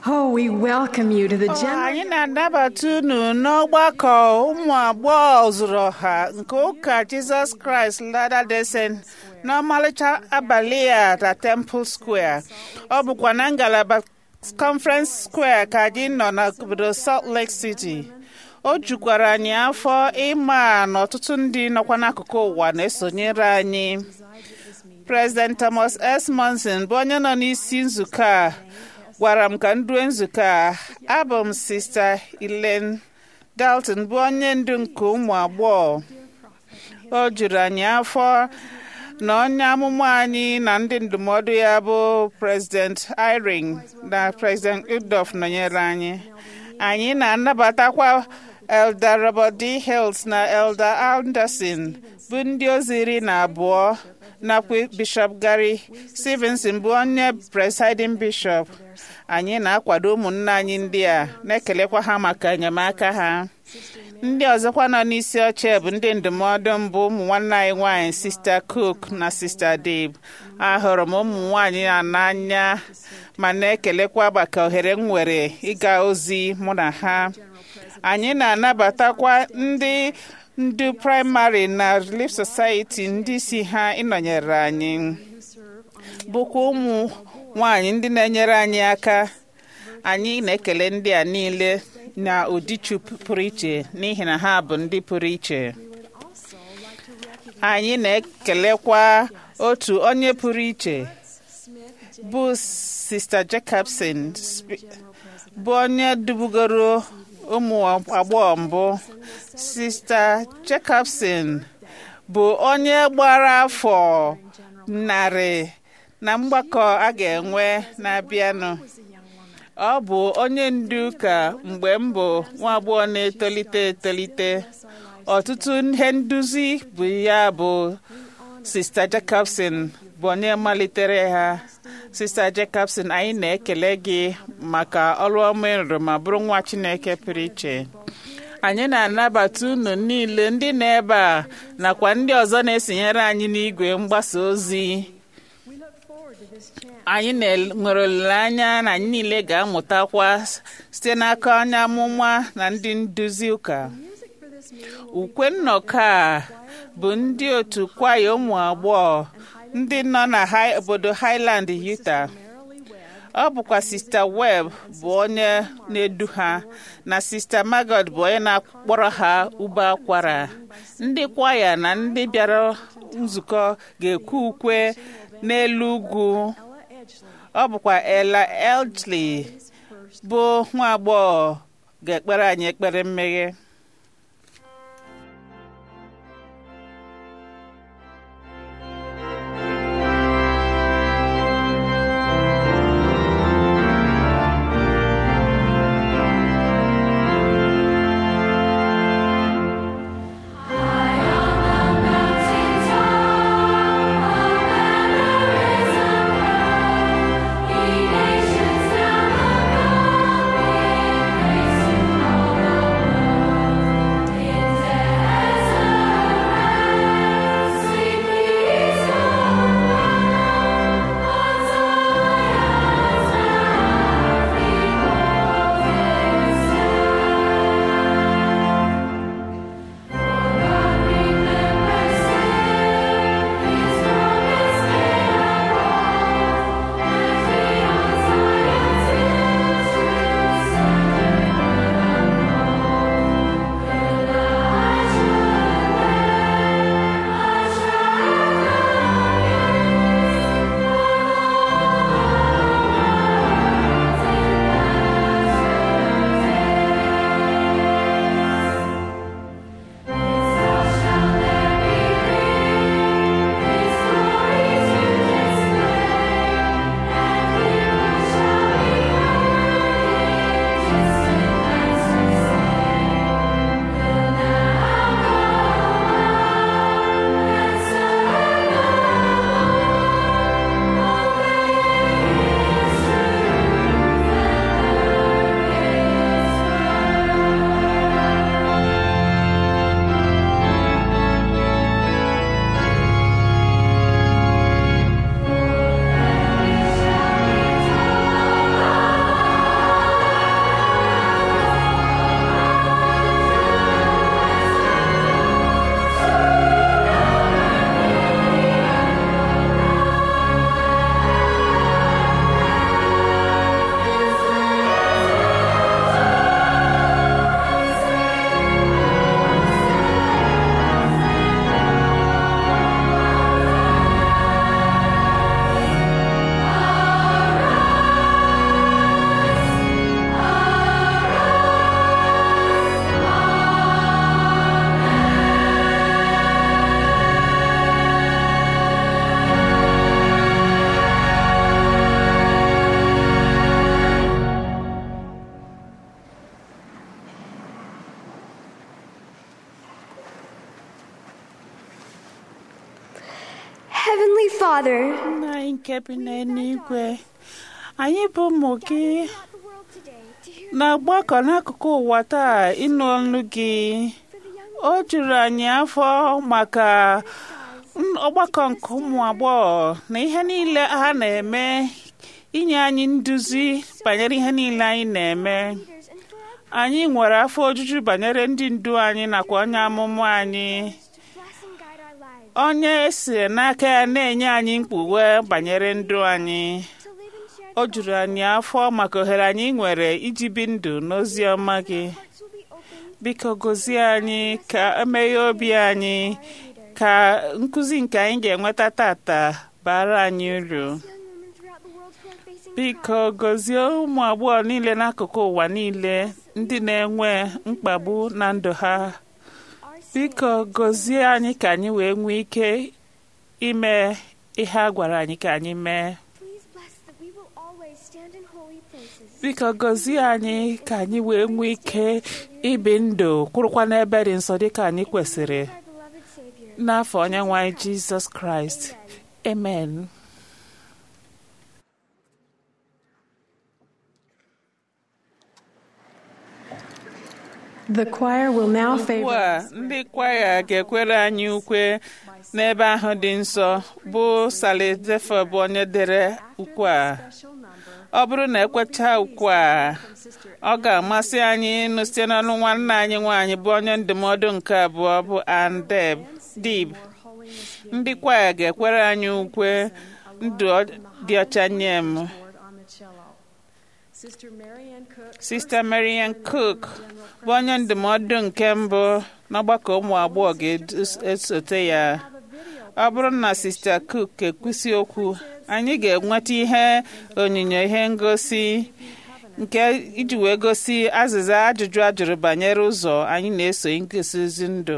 Oh, we welcome you to the Ọ, general. anyị na-anabata unu n'ọgbakọ ụmụ agbọghọ zuru ọha nke ụka Jizọs Kraịst Latter-day Saint n'ọmalịcha abalị a na Temple Square ọ bụkwa na ngalaba Conference Square ka anyị nọ n'obodo Salt Lake City o jukwara anyị afọ ịma na ọtụtụ ndị nọkwa n'akụkụ ụwa na-esonyere anyị President Thomas S. Monson bụ onye nọ n'isi nzukọ a gwara m ka m due nzukọ a abụ m Sista Elaine Dalton bụ onye ndu nke ụmụ agbọghọ o juru anyị afọ na onye amụma anyị na ndị ndụmọdụ ya bụ President Irene na President Udof nọnyere anyị anyị na-anabatakwa Elder Robert D. Hills na Elder Anderson bụ ndị ozi iri na abụọ nakwa Bishop Gary Stevenson bụ onye presiding bishop anyị na-akwado ụmụnne anyị ndị a na-ekelekwa ha maka enyemaka ha ndị ọzọkwa nọ n'isi oche bụ ndị ndụmọdụ mbụ ụmụ nwanne anyị nwanyị Sista Cook na Sista Dave ahụrụ m ụmụ nwanyị a n'anya ma na-ekelekwa maka ohere m nwere ịga ozi mụ na ha anyị na-anabatakwa ndị ndu praịmarị na Relief Society ndị si ha ịnọnyere anyị bụkwa ụmụ nwanyị ndị na-enyere anyị aka anyị na-ekele ndị a niile na ụdịchu pụrụ iche n'ihi na ha bụ ndị pụrụ iche anyị na-ekelekwa otu onye pụrụ iche bụ Sista Jacobson bụ onye dubugoro ụmụ agbọghọ mbụ Sista Jacobson bụ onye gbara afọ narị na mgbakọ a ga-enwe na-abịanụ ọ bụ onye ndu ụka mgbe m bụ nwa agbọghọ na-etolite etolite ọtụtụ ihe nduzi bụ ya bụ Sista Jacobson bụ onye malitere ha Sista Jacobson anyị na-ekele gị maka ọrụ ọma ịrụrụ ma bụrụ nwa Chineke pụrụ iche anyị na-anabata unu niile ndị nọ ebe a nakwa ndị ọzọ na-esonyere anyị n'igwe mgbasa ozi anyị nwere olileanya na anyị niile ga-amụtakwa site n'aka onye amụma na ndị nduzi ụka ukwe nnọkọ a bụ ndị otu kwaya ụmụ agbọghọ ndị nọ na obodo Highland Utah ọ bụkwa Sista Webb bụ onye na-edu ha na Sista Margot bụ onye na-akpọrọ ha ube akwara ndị kwaya na ndị bịara nzukọ ga-ekwe ukwe n'elu ugwu ọ bụkwa Ella Eldley bụ nwa agbọghọ ga-ekpere anyị ekpere mmeghe Nations now above, be praised to all the world. Father, nna anyị nke bi n'eluigwe anyị bụ ụmụ gị na-agbakọ n'akụkụ ụwa taa ịnụ ọnụ gị o juru anyị afọ maka n- ọgbakọ nke ụmụ agbọghọ na ihe niile ha na-eme inye anyị nduzi banyere ihe niile anyị na-eme anyị nwere afọ ojuju banyere ndị ndu anyị nakwa onye amụma anyị onye si n'aka ya na-enye anyị mkpughe banyere ndụ anyị o juru anyị afọ maka ohere anyị nwere iji bi ndụ n'ozi ọma gị biko gozie anyị ka emeghe obi anyị ka nkụzi nke anyị ga-enweta tata bara anyị uru biko gozie ụmụ agbọghọ niile n'akụkụ ụwa niile ndị na-enwe mkpagbu na ndụ ha biko gozie anyị ka anyị wee nwee ike ime ihe a gwara anyị ka anyị mee biko gozie anyị ka anyị wee nwee ike ibi ndụ kwụrụkwa n'ebe dị nsọ dịka anyị kwesịrị n'afọ onye nwe anyị jizọs kraịst amen The choir will now ugbu favor a us. ndị kwaya ga-ekwere anyị ukwe n'ebe ahụ dị nsọ bụ sali zefe bụ onye dere ukwe a ọ bụrụ na ekwecha ukwe a ọ ga-amasị anyị ịnụ site n'ọnụ nwanne anyị nwaanyị bụ onye ndụmọdụ nke abụọ bụ andeb dib ndị kwaya ga-ekwere anyị ukwe ndụ ọ- dị ọcha nye m Sista Marian Cook bụ onye ndụmọdụ nke mbụ n'ọgbakọ ụmụ agbọghọ ga-esote ya ọ bụrụ na Sista Cook ekwusi okwu anyị ga-enweta ihe onyinyo ihe ngosi nke iji wee gosi azịza ajụjụ a jụrụ banyere ụzọ anyị na-eso ngosi ozi ndụ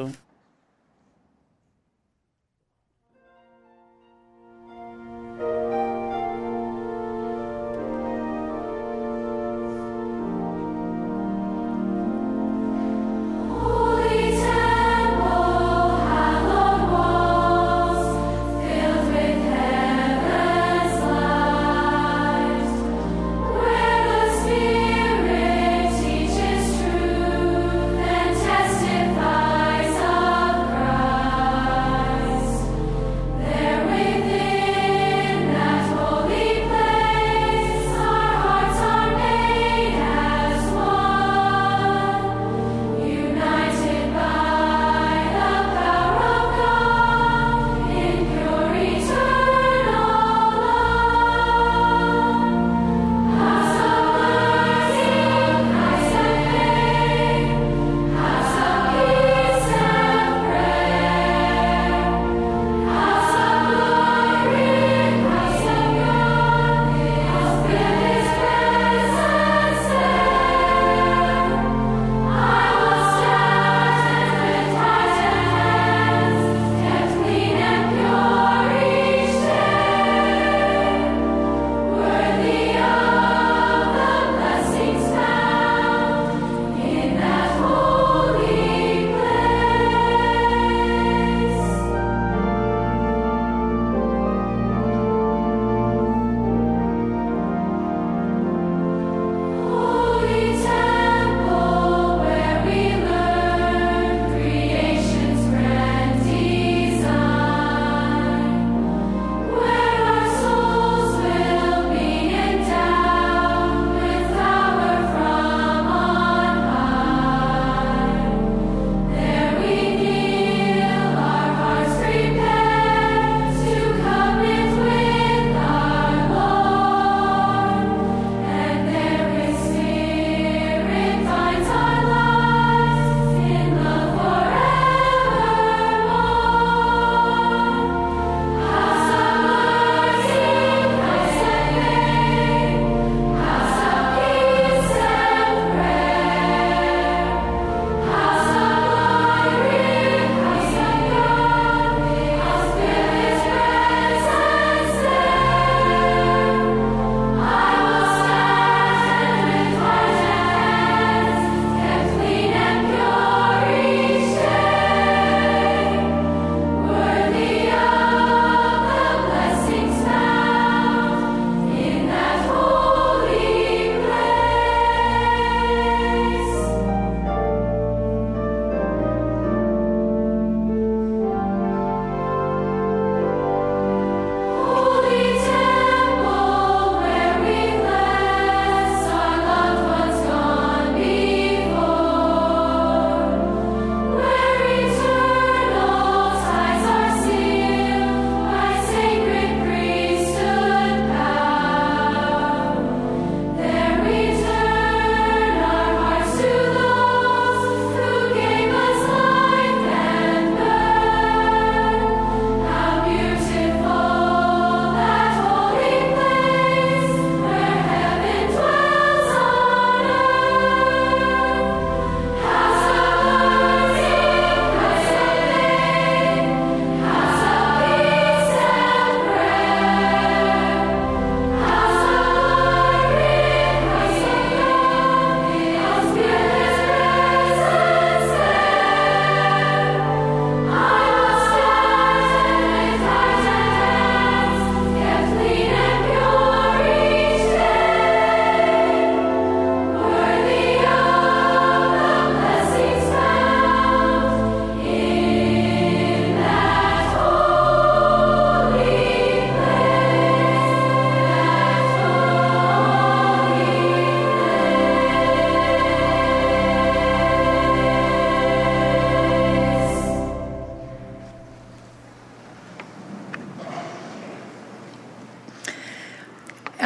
Holy temple, hallowed walls, filled with heaven's light, where the Spirit teaches truth and testifies of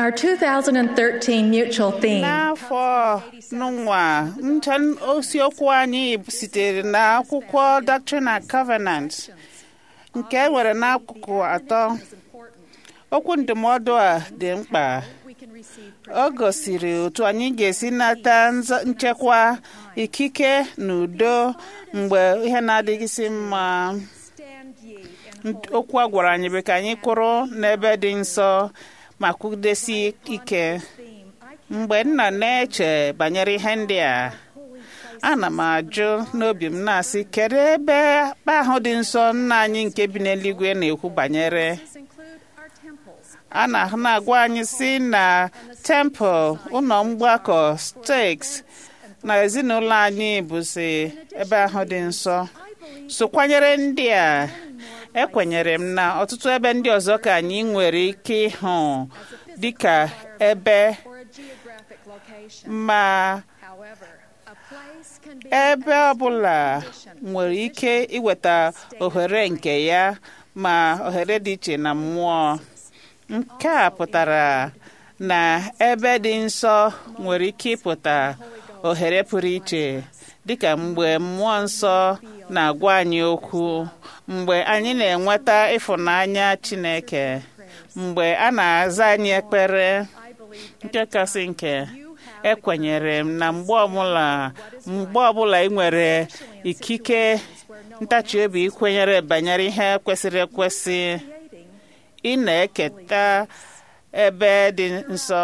Our 2013 mutual theme n'afọ n'ụwa ncha isiokwu anyị sitere na akwụkwọ Doctrine and Covenant nke e nwere n'akụkụ atọ okwu ndụmọdụ a dị mkpa ọ gosiri otu anyị ga-esi nata nza- nchekwa ikike na udo mgbe ihe na-adịghịsị mma Nd- okwu a gwara anyị bụ ka anyị kwụrụ n'ebe dị nsọ ma kwụdesi ike mgbe m nọ na-eche banyere ihe ndị a ana m ajụ n'obi m na-asị kedu ebe akpa ahụ dị nsọ nna anyị nke bi n'eluigwe na-ekwu banyere a na- na-agwa anyị si na tempụl ụlọ mgbakọ steaks na ezinụlọ anyị bụzi ebe ahụ dị nsọ so kwanyere ndị a ekwenyere m na ọtụtụ ebe ndị ọzọ ka anyị nwere ike ịhụ dịka ebe ma ebe ọbụla nwere ike iweta ohere nke ya ma ohere dị iche na mmụọ nke a pụtara na ebe dị nsọ nwere ike ịpụta ohere pụrụ iche dịka mgbe mmụọ nsọ na-agwa anyị okwu mgbe anyị na-enweta ịfụnanya Chineke mgbe a na-aza anyị ekpere nke kasị nke ekwenyere m na mgbe ọbụla mgbe ọbụla ị nwere ikike ntachi obi ikwenyere banyere ihe kwesịrị ekwesị ị na-eketa ebe dị nsọ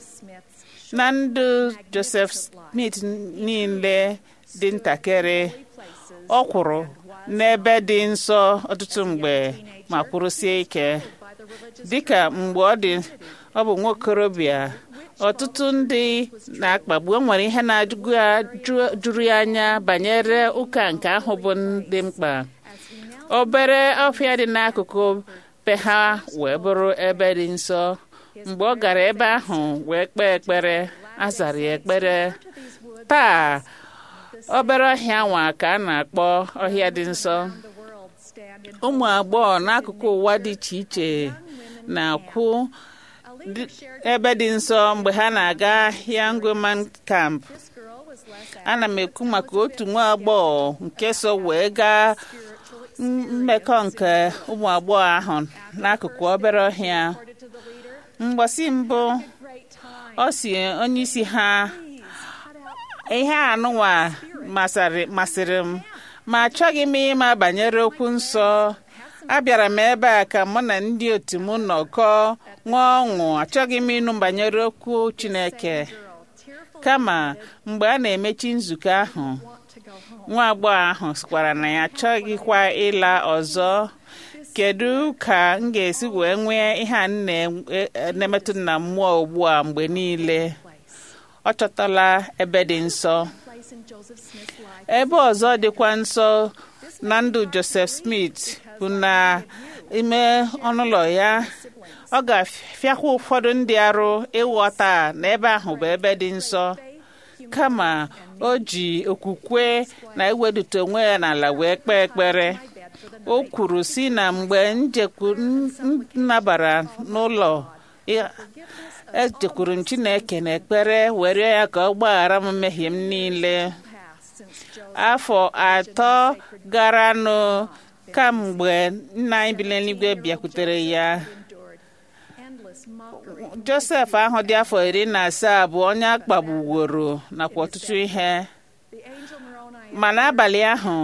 na ndụ Joseph Smith niile dị ntakịrị ọ kwụrụ n'ebe dị nsọ ọtụtụ mgbe ma kwụrụsie ike dịka mgbe ọ dị ọ bụ nwokorobịa ọtụtụ ndị na-akpagbu o nwere ihe na-ajụrụ ya anya banyere ụka nke ahụ bụ dị mkpa obere ọfịa dị n'akụkụ be ha wee bụrụ ebe dị nsọ mgbe ọ gara ebe ahụ wee kpee ekpere a zara ya ekpere taa obere ọhịa nwa ka a na-akpọ ọhịa dị nsọ ụmụ agbọghọ n'akụkụ ụwa dị iche iche na-akwụ dị- ebe dị nsọ mgbe ha na-aga Yangoman camp ana m ekwu maka otu nwa agbọghọ nke so wee gaa m- mmekọ nke ụmụ agbọghọ ahụ n'akụkụ obere ọhịa mgbasi mbụ ọ si onye isi ha ihe anụnwa masịrị masịrị m ma achọghị m ịma banyere okwu nsọ abịara m ebe a ka mụ na ndị otu m nọkọọ nwee ọṅụ achọghị m ịnụ banyere okwu Chineke kama mgbe a na-emechi nzukọ ahụ nwa agbọghọ ahụ sịkwara na ya achọghịkwa ịla ọzọ kedu ka m ga-esi wee nwee ihe a m na- na-emetụ na mmụọ ugbu a mgbe niile ọ chọtala ebe dị nsọ ebe ọzọ dịkwa nsọ na ndụ Joseph Smith bụ na ime ọnụụlọ ya ọ ga-afịakwa ụfọdụ ndị arụ ịghọta na ebe ahụ bụ ebe dị nsọ kama o ji okwukwe na iwedute onwe ya n'ala wee kpee ekpere o kwuru si na mgbe njekwu nnabara n'ụlọ ya ejekwuru m Chineke na ekpere were ya ka ọ gbaghara m mmehie m niile afọ atọ garanụ kamgbe nna anyị bi n'eluigwe bịakwutere ya Josef ahụ dị afọ iri na asaa bụ onye a kpagbuworo nakwa ọtụtụ ihe ma n'abalị ahụ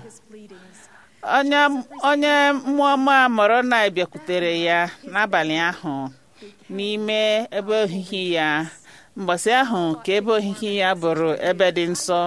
onye onye mmụọ ọma Moroni bịakwutere ya n'abalị ahụ n'ime ebe ohihi ya mgbasi ahụ ka ebe ohihi ya bụrụ ebe dị nsọ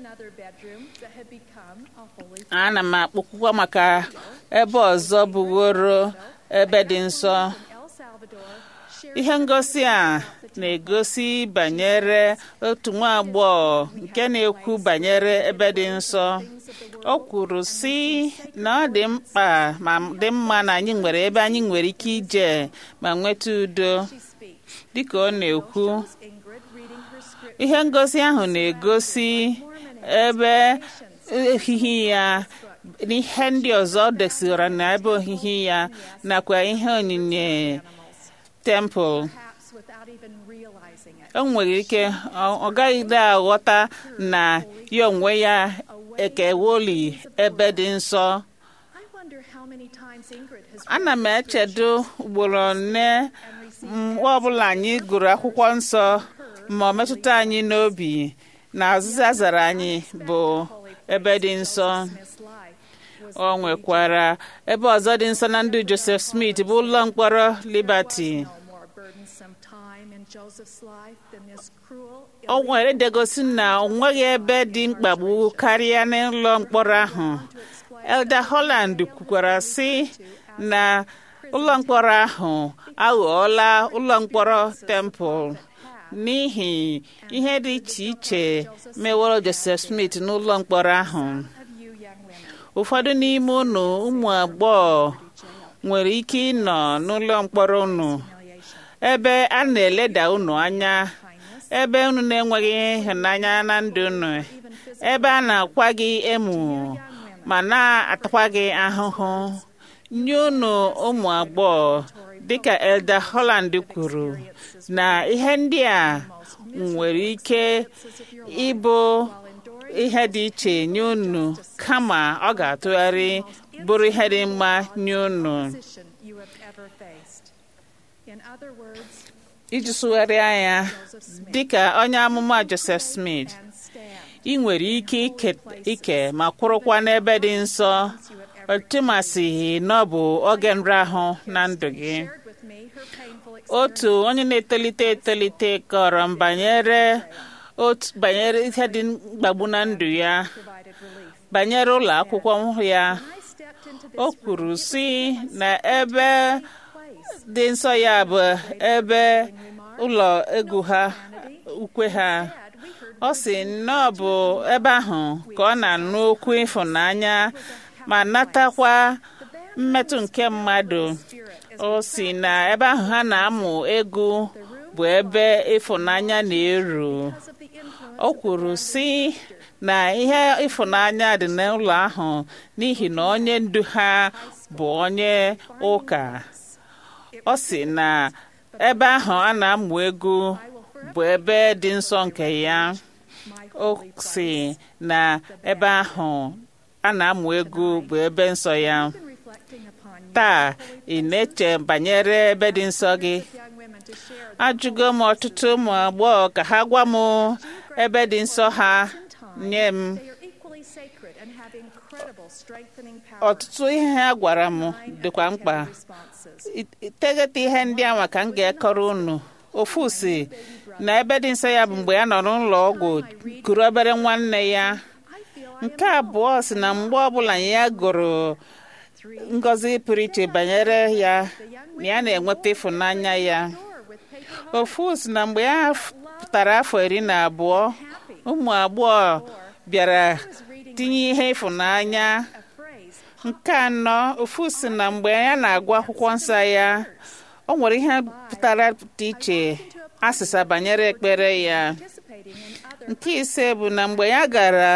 ana m akpọkwukwa maka ebe ọzọ bụgoro ebe dị nsọ ihe ngosi a na-egosi banyere otu nwa agbọghọ nke na-ekwu banyere ebe dị nsọ o kwuru sị na ọ dị mkpa ma dị mma na anyị nwere ebe anyị nwere ike ije ma nweta udo dịka ọ na-ekwu ihe ngosi ahụ na-egosi ebe ohihi ya n'ihe ndị ọzọ desiara n'ebe ohihi ya nakwa ihe onyinye tempụl not even realizing it. o nwere ike ọ ọ gaghịde aghọta na ya onwe ya ekewoli ebe dị nsọ I wonder how many times Ingrid has ana m echedo ugboro one mgbe ọbụla anyị gụrụ akwụkwọ nsọ ma ọ metụta anyị n'obi na azịza zara anyị bụ ebe dị nsọ Smith's life was o nwekwara ebe ọzọ dị nsọ na ndụ Joseph Smith bụ ụlọ mkpọrọ Liberty no more burdensome time in Joseph's life than this cruel, o nwere degosi na o nweghị ebe dị mkpagbu karịa n'ụlọ mkpọrọ ahụ Elder Holland kwukwara sị na ụlọ mkpọrọ ahụ aghọọla ụlọ mkpọrọ temple n'ihi ihe dị iche iche meworo Joseph Smith n'ụlọ mkpọrọ ahụ of you young women. ụfọdụ n'ime unu ụmụ agbọghọ nwere ike ịnọ n'ụlọ mkpọrọ unu Humiliation, ebe a na-eleda unu anya kindness, ebe unu na-enweghị ịhụnanya na ndụ unu even physical ebe a na-akwa gị emu ma na-atakwa gị ahụhụ nye unu ụmụ agbọghọ dịka Elder Holland kwuru na ihe ndị a nwere ike ịbụ ihe dị iche nye unu kama ọ ga-atụgharị bụrụ ihe dị mma nye unu position you have ever faced. In other words, iji sụgharịa ya Joseph Smith dịka onye amụma Joseph Smith and stand. ị nwere ike ike ike ma kwụrụkwa n'ebe dị nsọ ọtụmasịghị na ọ bụ oge nrahụ na ndụ gị Shared with me her painful otu onye na-etolite etolite kọrọ m banyere otu banyere ihe dị mkpagbu na ndụ ya provided relief. banyere ụlọ akwụkwọ ya I stepped into this o kwuru sị na ebe place. dị nsọ ya bụ ebe ụlọ egwu ha ukwe ha ọ sị na ọ bụ ebe ahụ ka ọ na-anụ okwu ịfụnanya ma natakwa mmetụ nke mmadụ o si na ebe ahụ ha na-amụ egwu bụ ebe ịfụnanya na-eru Because of the influence o kwuru sị na ihe ịfụnanya dị n'ụlọ ahụ n'ihi na onye ndu ha bụ onye ụka ọ sị na ebe ahụ a na-amụ egwu bụ ebe dị nsọ nke ya my o holy si na ebe ahụ a na-amụ egwu bụ ebe nsọ ya been reflecting upon you taa ị na-eche banyere ebe dị nsọ gị young women to share ajụgo m ọtụtụ ụmụ agbọghọ ka ha gwa m ebe dị nsọ ha nye m they are equally sacred and have incredible strengthening power. ọtụtụ ihe ha gwara m dịkwa mkpa responses. I- iteghete ihe ndị a maka m ga-ekọrọ unu ofu si na ebe dị nsọ ya bụ mgbe ya nọ n'ụlọ ọgwụ kuru obere nwanne ya I feel I nke abụọ si na mgbe ọbụla ya gụrụ ngọzi pụrụ iche banyere ya na ya na-enweta ịfụnanya ya door with paper ofu si na mgbe ya f- pụtara afọ iri na abụọ ụmụ agbọghọ bịara tinye ihe ịfụnanya a phrase nke anọ ofu si na mgbe ya na-agụ akwụkwọ nsọ ya o nwere ihe pụtara dị iche asịsa banyere ekpere ya participating in other nke ise bụ na mgbe ya gara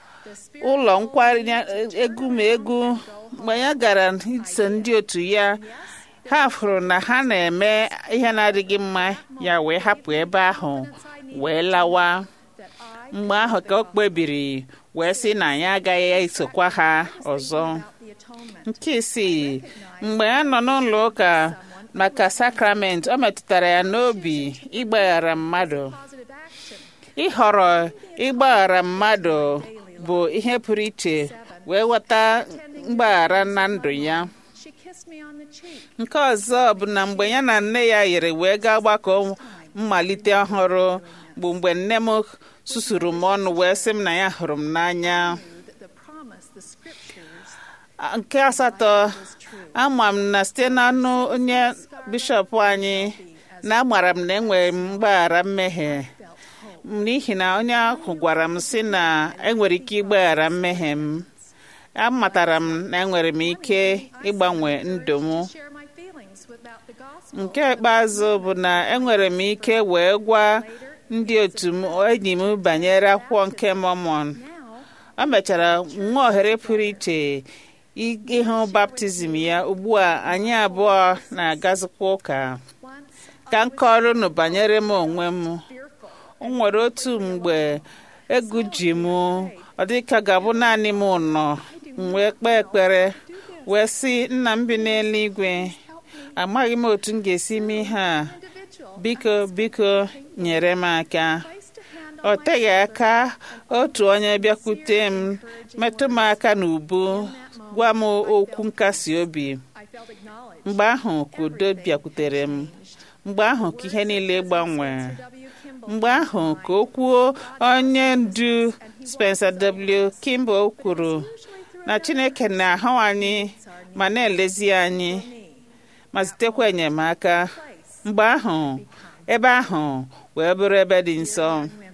ụlọ nkwari egwu ma egwu mgbe ya gara iso ndị otu ya ha fụrụ na ha na-eme ihe na-adịghị mma ya wee hapụ ebe ahụ wee lawa that I mgbe ahụ ka o kpebiri wee sị na ya agaghị esokwa ha ọzọ about the atonement. nke isii mgbe ya nọ n'ụlọ ụka maka sakramenti o metụtara ya n'obi ịgbaghara mmadụ Positive action. ịhọrọ ịgbaghara mmadụ bụ ihe pụrụ iche wee weta mgbaghara na ndụ ya She kissed me on the cheek. nke ọzọ bụ na mgbe ya na nne ya yiri wee gaa gbakọ mmalite ọhụrụ bụ mgbe nne m susuru m ọnụ wee sị m na ya hụrụ m n'anya Knew that the promise, the scriptures, nke asatọ was true. ama m na site n'ọnụ onye bishọp anyị na agbara m na enwere m mgbaghara mmehie Felt hope. n'ihi na onye ahụ gwara m sị na enwere ike ịgbaghara mmehie m amatara m na enwere m ike ịgbanwe ndụ m Share my feelings about the gospel. nke ikpeazụ bụ na enwere m ike wee gwa ndị otu m enyi m banyere akwụkwọ nke Mormon Now, o mechara nwa ohere pụrụ iche ị- ịhụ baptizim ya ugbu a anyị abụọ na-agazikwa ụka once ka m kọrọ unu banyere m onwe m o nwere otu mgbe egwu ji m ọ dịka ga-abụ naanị m nọ m wee kpee ekpere wee sị nna m bi n'eluigwe amaghị m otu m ga-esi mee ihe a biko biko nyere m aka ọ teghị aka otu onye bịakwute m metụ m aka n'ubu gwa m okwu nkasi obi mgbe ahụ ka udo bịakwutere m mgbe ahụ ka ihe niile gbanwee mgbe ahụ ka okwu onye ndu Spencer W. Kimball kwuru na Chineke na-ahụ anyị ma na-elezi anyị ma zitekwa enyemaka mgbe ahụ ebe ahụ wee bụrụ ebe dị nsọ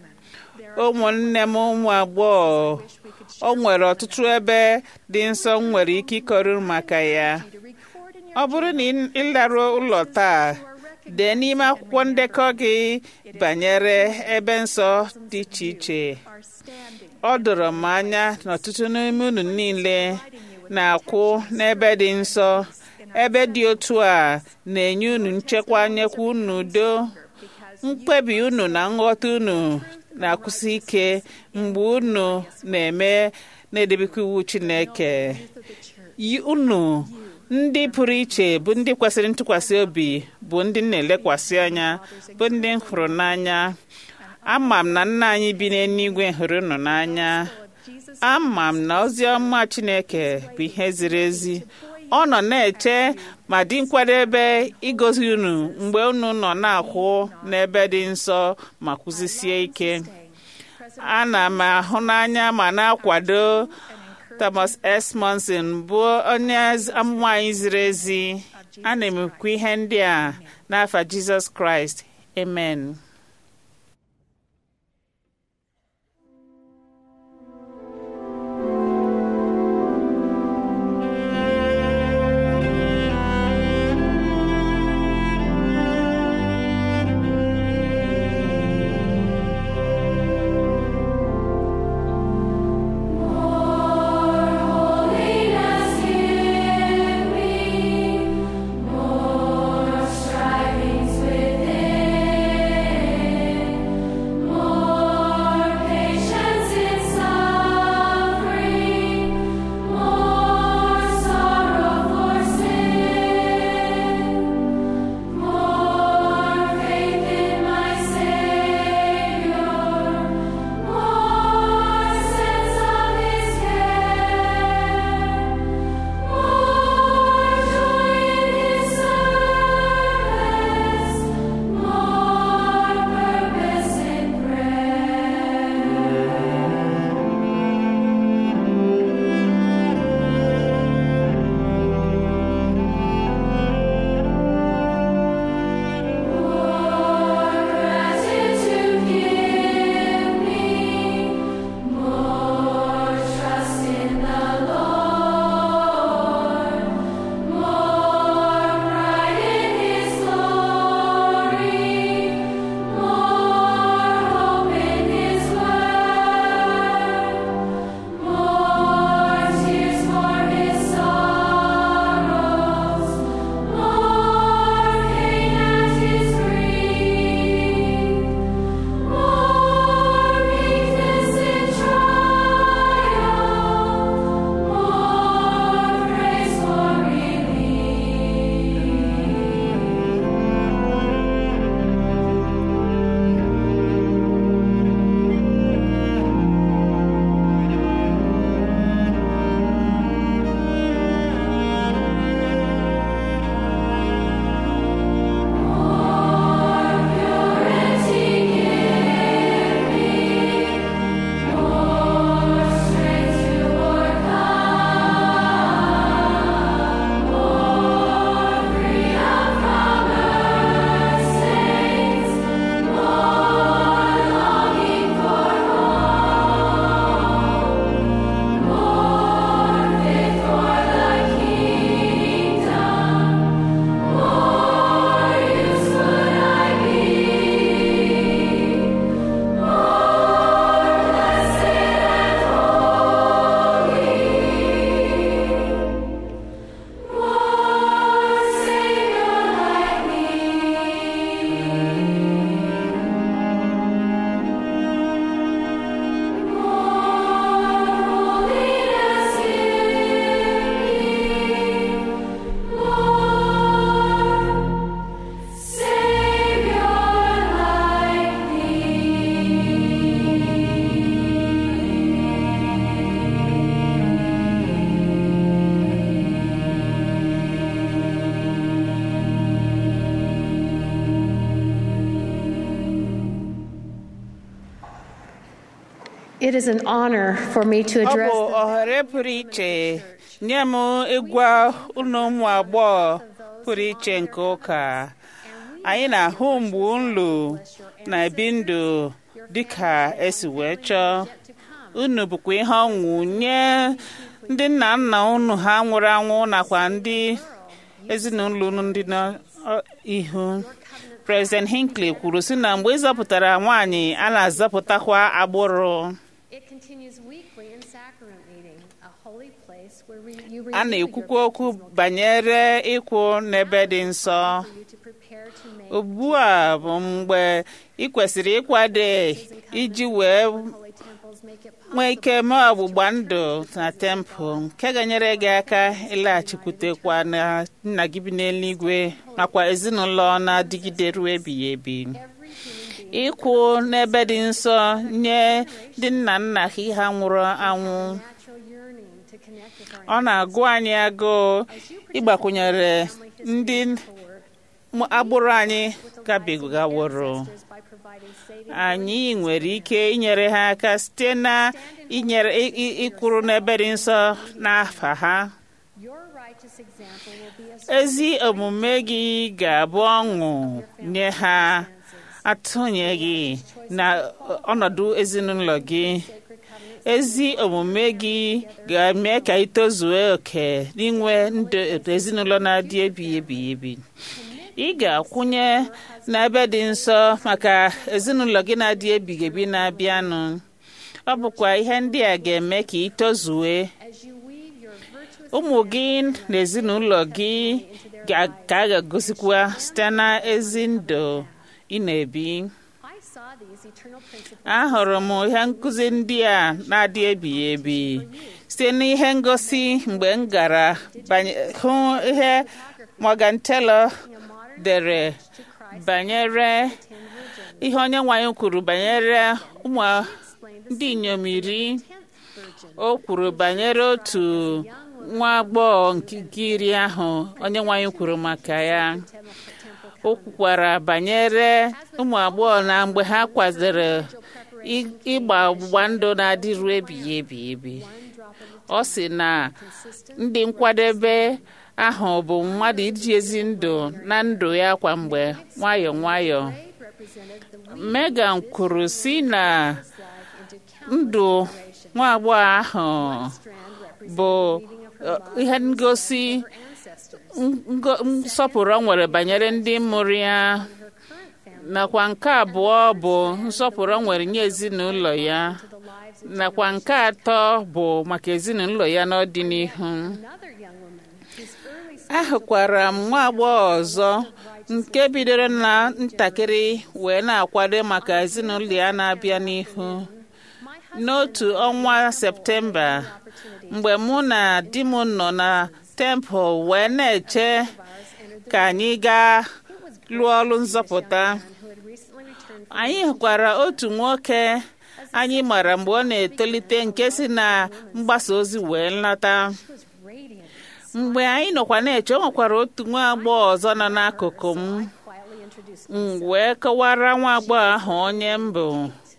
ụmụnne m ụmụ agbọghọ o nwere ọtụtụ ebe dị nsọ m nwere ike ịkọrọ maka ya ọ bụrụ na ị laruo ụlọ taa dee n'ime akwụkwọ ndekọ gị banyere ebe nsọ dị iche iche ọ doro m anya na ọtụtụ n'ime unu niile na-akwụ n'ebe dị nsọ ebe dị otu a na-enye unu nchekwa nyekwa unu udo mkpebi unu na nghọta unu na-akwụsị ike mgbe unu na-eme na-edebekwa iwu Chineke unu ndị pụrụ iche bụ ndị kwesịrị ntụkwasị obi bụ ndị na-elekwasị anya bụ ndị m hụrụ n'anya ama m na nna anyị bi n'eluigwe hụrụ unu n'anya ama m na ozi ọma Chineke bụ ihe ziri ezi ọ nọ na-eche ma dị nkwadebe igozi unu mgbe unu nọ na-akwụ n'ebe dị nsọ ma kwụzisie ike ana m ahụ n'anya ma na-akwado Thomas S. Monson bụ onye amụma anyị ziri ezi ana m ekwu ihe ndị a n'afa Jizọs Kraịst amen Holiness give me more strivings within. It is an honor for me to ọ address bụ the ohere pụrụ iche nye m ịgwa ụlọ ụmụ agbọghọ pụrụ iche nke ụka anyị na-ahụ mgbe unu na-ebi ndụ dịka esi wee chọọ unu bụkwa ihe ọṅụ nye ndị nna nna unu ha nwụrụ anwụ nakwa ndị ezinụlọ unu ndị n'ihu President Hinckley kwuru sị na mgbe ịzọpụtara nwaanyị a na-azọpụtakwa agbụrụ It continues weekly in sacrament meeting, a holy place where we, you a renew your na-ekwukwa okwu baptismal banyere ịkwụ n'ebe dị nsọ for you to prepare to make ugbu a bụ mgbe ị kwesịrị ịkwado iji wee holy temples make it nwee ike mee ọgbụgba ndụ na tempụl nke ga-enyere gị aka ịlaghachikwutekwa na nna gị bi n'eluigwe nakwa ezinụlọ na-adịgide ruo ebighị ebi every human being ịkwụ n'ebe dị nsọ nye ndị nna nna ha nwụrụ anwụ natural yearning to connect with our ọ na-agụ anyị agụụ ịgbakwunyere ndị forward agbụrụ anyị gabigaworo ancestors by providing saving anyị nwere ike inyere ha aka site na inyere ị- ị- ịkwụrụ n'ebe dị nsọ n'afa ha your righteous example will be a ezi omume gị ga-abụ ọṅụ nye ha atụnyeghị na ọnọdụ ezinụlọ gị sacred covenant ezi omume gị ga-eme ka ị tozuo oke n'inwe ndụ ezinụlọ na-adị ebighị ebighị ebi ị ga-akwụnye n'ebe dị nsọ maka ezinụlọ gị na-adị ebighị ebi na-abịanụ ọ bụkwa ihe ndị a ga-eme ka ị tozue as you weave your virtuous ụmụ gị na ezinụlọ gị ga- ka a ga-egosikwa site na ezi ndụ ị na-ebi I saw these eternal principles ahụrụ m ihe nkụzi ndị a na-adị ebighị ebi site n'ihe ngosi mgbe m gara banye- hụ ihe Morgan Taylor in a modern dere to Christ banyere ten virgins ihe onye nwanyị kwuru banyere ụmụ explained the ndị inyom iri tenth virgin o kwuru banyere otu nwa agbọghọ nke nke iri ahụ onye nwanyị kwuru maka ya temple temple o kwukwara banyere ụmụ agbọghọ na mgbe ha kwadoro ị- ịgba ọgbụgba ndụ na-adịru ebighị ebi ebi one drop of the ọ sị na consistent ndị nkwadebe ahụ bụ mmadụ iji ezi ndụ na ndụ ya kwa mgbe nwayọọ nwayọọ braid represented the weave Megan kwuru si na life into ndụ countless nwa agbọghọ ahụ strand represented bụ the weaving of her uh, ihe ngosi her ancestors ngo- nsọpụrụ o nwere banyere ndị mụrụ ya her current family nakwa nke abụọ bụ nsọpụrụ o nwere nye ezinụlọ ya to the lives of nakwa nke atọ bụ maka ezinụlọ ya n'ọdịnihu another young woman whose early ahụkwara m nwa agbọghọ ọzọ nke bidoro na ntakịrị wee na-akwado maka ezinụlọ ya na-abịa n'ihu my husband n'otu ọnwa septemba mgbe mụ na di m nọ na tempụl wee na-eche ka anyị gaa lụọ ọrụ nzọpụta who had recently returned from anyị hụkwara otu nwoke anyị mara mgbe ọ na-etolite nke si na mgbasa ozi wee nlata was radiant mgbe anyị nọkwa na-eche o nwekwara otu nwa agbọghọ ọzọ nọ n'akụkụ m quietly introduced m wee kọwara nwa agbọghọ ahụ onye m bụ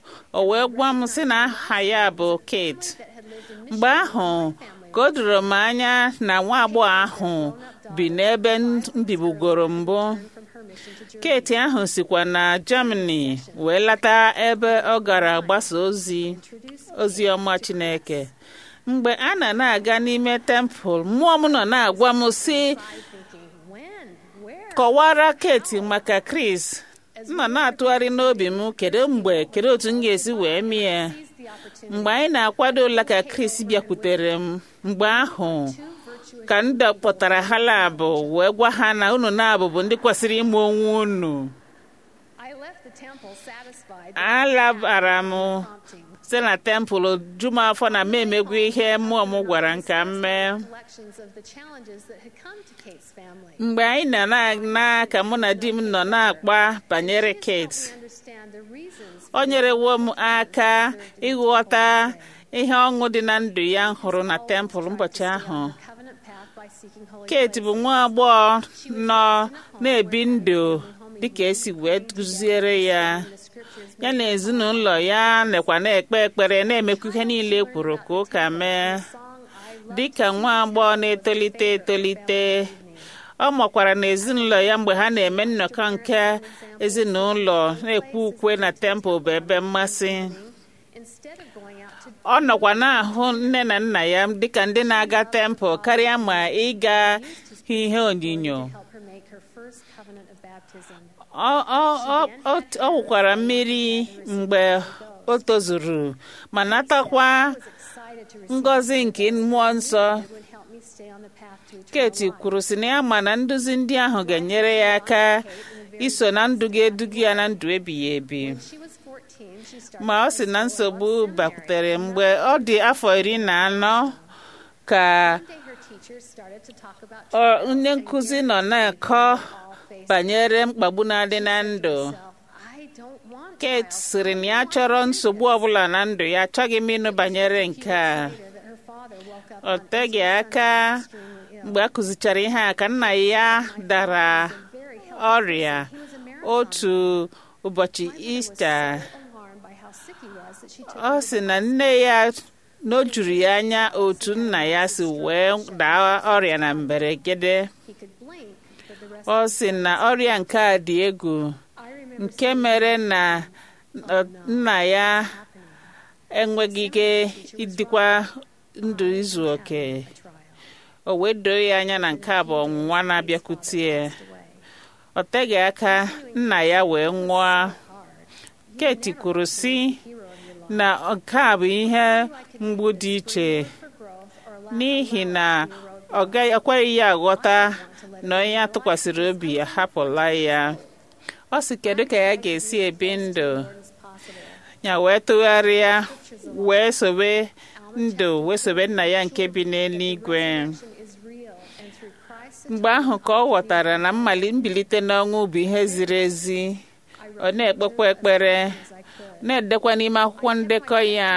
o wee gwa m sị na aha ya bụ Kate that had lived in mgbe ahụ ka o doro m anya na nwa agbọghọ ahụ bi n'ebe m bibugoro mbụ from her mission to Germany. Kate ahụ sikwa na Germany wee lata ebe ọ gara gbasa ozi ozi ọma Chineke mgbe a na na-aga n'ime tempụl mmụọ m nọ na-agwa m sị thinking, when, where? kọwara Kate maka Chris m nọ na-atụgharị n'obi m kedu mgbe kedu otu m ga-esi wee mie ya Seized the opportunity mgbe anyị na-akwado ụla ka Chris bịakwutere m mgbe ahụ to virtuous ka m dọkpọtara ha labụ wee gwa ha na unu na-abụ bụ ndị kwesịrị ịmụ onwe unu I left the temple satisfied alabara m prompting site na tempụl ju m afọ na m emegwu ihe mmụọ m gwara m ka m mee collections of the challenges that had come to Kate's family. mgbe anyị nọ na ka mụ na di m nọ na-akpa banyere Kate We understand the reasons o nyerewo m aka ịghọta ihe ọṅụ dị na ndụ ya m hụrụ na tempụl ụbọchị ahụ covenant path by seeking holy Kate bụ nwa agbọghọ nọ na-ebi ndụ dịka esi wee kụziere ya in the scripture ya na ezinụlọ ya nekwa na-ekpe ekpere na-emekwa ihe niile kwuru ka ụka mee dịka nwa agbọghọ na-etolite etolite ọ makwara na ezinụlọ ya mgbe ha na-eme nnọkọ nke ezinụlọ na-ekwe ukwe na tempụl bụ ebe mmasị ọ nọkwa na-ahụ nne na nna ya dịka ndị na-aga tempụl karịa ma ịga ihe onyinyo ọ wụkwara mmiri mgbe o tozuru ma natakwa ngọzi nke mmụọ nsọ keti kwuru si na ya ma na nduzi ndị ahụ ga-enyere ya aka iso na ndụ ga-eduga ya na ndụ ebighị ebi ma ọ sị na nsogbu bakwutere mgbe ọ dị afọ iri na anọ ka onye nkụzi nọ na-akọ banyere mkpagbu na-adị na ndụ Kate sịrị na ya chọrọ nsogbu ọbụla na ndụ ya achọghị m ịnụ banyere nke a ọ teghị aka mgbe a kụzichara ihe a ka nna ya dara ọrịa otu ụbọchị ista ọ sị na nne ya na o juru ya anya otu nna ya si wee daa ọrịa na mberede ọ sị na ọrịa nke a dị egwu nke mere na nna ya enweghị ike ịdịkwa ndụ izu oke o wee doo ya anya na nke a bụ ọnwụnwa na-abịakwute ya ọ teghị aka nna ya wee nwụọ Keti kwuru sị na nke a bụ ihe mgbu dị iche n'ihi na ọ ekweghị ya aghọta na onye atụkwasịrị obi ahapụla ya ọ sị kedu ka ya ga-esi ebi ndụ ya wee tụgharịa wee sobe ndụ wee sobe nna ya nke bi n'eluigwe mgbe ahụ ka ọ ghọtara na mmali mbilite n'ọnwụ bụ ihe ziri ezi ọ na-ekpekwa ekpere na-edekwa n'ime akwụkwọ ndekọ ya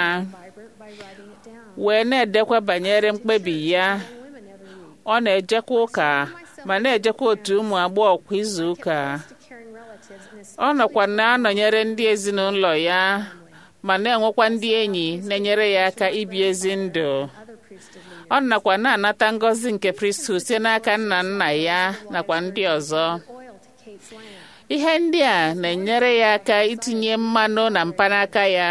wee na-edekwa banyere mkpebi ya ọ na-ejekwa ụka ma na-ejekwa otu ụmụ agbọghọ kwa izu ụka ọ nọkwa na-anọnyere ndị ezinụlọ ya ma na-enwekwa ndị enyi na-enyere ya aka ibi ezi ndụ ọ nakwa na-anata ngọzi nke priesthood site n'aka nna nna ya nakwa ndị ọzọ ihe ndị a na-enyere ya aka itinye mmanụ na mpanaka ya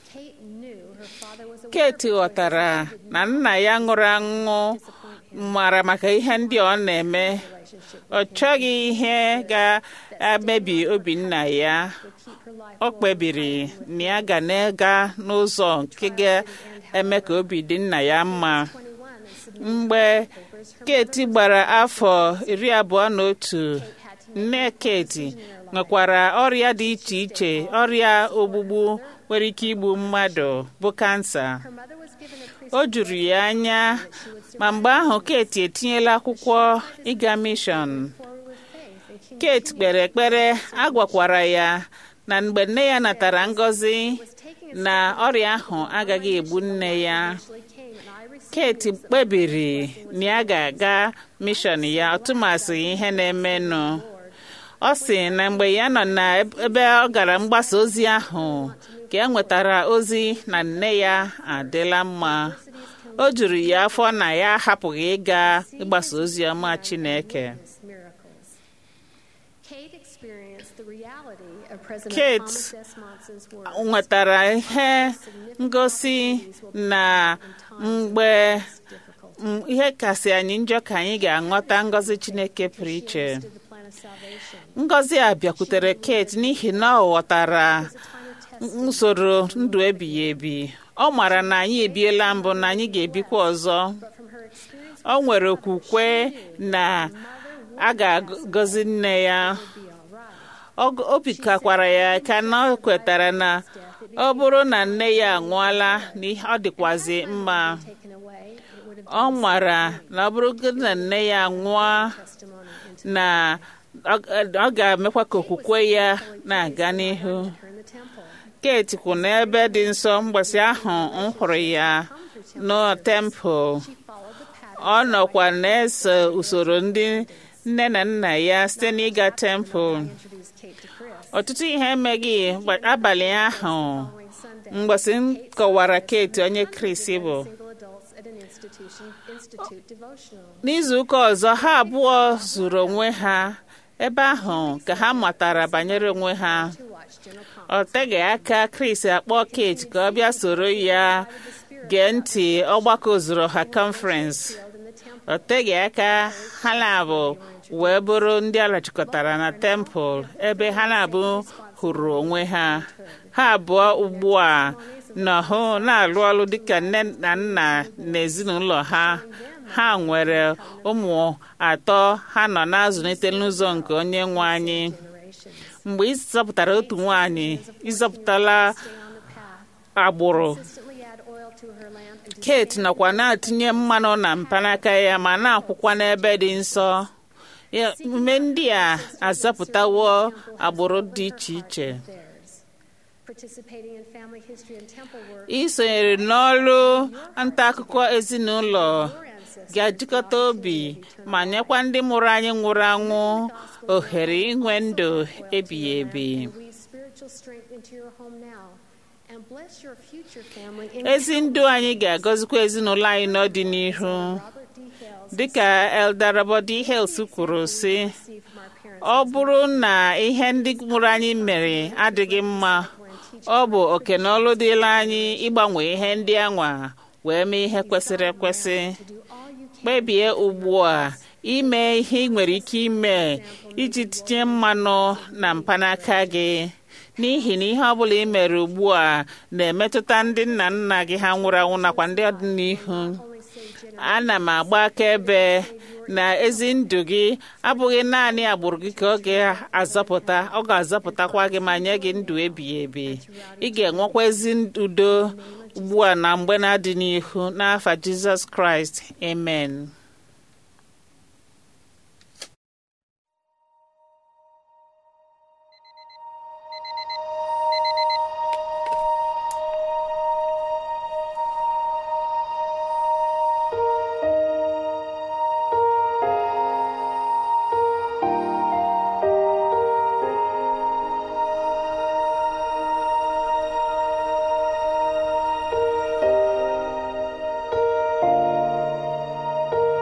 Kate ghọtara na nna ya ṅụrụ aṅụ mara maka ihe ndị ọ na-eme ọ chọghị ihe ga-emebi obi nna ya ọ kpebiri na ya ga na-aga n'ụzọ nke ga-eme ka obi dị nna ya mma mgbe Kate gbara afọ iri abụọ na otu nne Kate nwekwara ọrịa dị iche iche ọrịa ogbugbu nwere ike igbu mmadụ bụ kansa o juru ya anya ma mgbe ahụ Kate etinyela akwụkwọ ịga mishọn Kate kpere ekpere a gwakwara ya na mgbe nne ya natara ngọzi na ọrịa ahụ agaghị egbu nne ya Kate kpebiri na ya ga-aga mishọn ya ọtụmasị ihe na-emenụ ọ sị na mgbe ya nọ n'ebe ọ gara mgbasa ozi ahụ ka e nwetara ozi na nne ya adịla mma o juru ya afọ na ya ahapụghị ịga ịgbasa ozi ọma Chineke Kate nwetara ihe ngosi na mgbe ihe kasị anyị njọ ka anyị ga-aghọta ngọzi Chineke pụrụ iche ngọzi a bịakwutere Kate n'ihi na ọ ghọtara usoro ndụ ebighị ebi ọ mara na anyị ebiela mbụ na anyị ga-ebikwa ọzọ ọ nwere okwukwe na a ga-agọzi nne ya obi kakwara ya ka na ọ kwetara na ọ bụrụ na nne ya anwụọla na ọ dịkwazi mma ọ mara na ọ bụrụ na nne ya anwụọ na ọ ga-emekwa ka okwukwe ya na-aga n'ihu Kate kwụ n'ebe dị nsọ mgbasa ahụ m hụrụ ya na tempụl ọ nọkwa na-eso usoro ndị nne na nna ya site n'ịga tempụl ọtụtụ ihe emeghị mgbe- abalị ahụ Following Sunday, mgbọsị m kọwara Kate onye Chris bụ single adults at an institution institute devotional. n'izu ụka ọzọ ha abụọ zuru onwe ha ebe ahụ ka ha matara banyere onwe ha to watch general ọ teghị aka Chris akpọ Kate ka ọ bịa soro ya gee ntị ọgbakọ zuru ha conference conference in the temple. ọ teghị aka ha na-abụ wee bụrụ ndị alachịkọtara na tempụl ebe ha na-abụ hụrụ onwe ha ha abụọ ugbu a nọhụ na-alụ ọrụ dịka nne na nna na ezinụlọ ha ha nwere ụmụ atọ ha nọ na-azụlite n'ụzọ nke onye nwe anyị Generations. mgbe ị zọpụtara otu nwaanyị ịzọpụtala Stay on the path. agbụrụ Consistently add oil to her lamp and to Kate nọkwa na-atụnye mmanụ na mpanaka ya ma na-akwụkwa n'ebe dị nsọ Ya, emume ndị a azọpụtawo agbụrụ dị iche iche theirs. Participating in family history and temple work. isonyere n'ọrụ nta akụkọ ezinụlọ Your ancestors ga-ejikọta obi ma nyekwa ndị mụrụ anyị nwụrụ anwụ ohere inwe ndụ ebighị ebi and weave spiritual strength into your home now. And bless your future family in ezi ndụ anyị ga-agọzikwa ezinụlọ anyị n'ọdịnihu Robert D. Hales. dịka Elder Robert D. Hales kwuru sị received from our parents. ọ bụrụ na ihe ndị mụrụ anyị mere adịghị mma ọ bụ oke na ọlụ dịla anyị ịgbanwe ihe ndị anwa wee mee ihe kwesịrị ekwesị Do all you can kpebie ugbu a ime ihe ị nwere ike ime iji tinye mmanụ na mpanaka gị n'ihi na ihe ọbụla ị mere ugbu a na-emetụta ndị nna nna gị ha nwụrụ anwụ nakwa ndị ọdịnihu only save ana m agba akaebe na ezi ndụ gị abụghị naanị agbụrụ gị ka ọ ga-azọpụta ọ ga-azọpụtakwa gị ma nye gị ndụ ebighị ebi ị ga-enwekwa ezi udo ugbu a na mgbe na-adị n'ihu n'afa Jizọs Kraịst amen Thank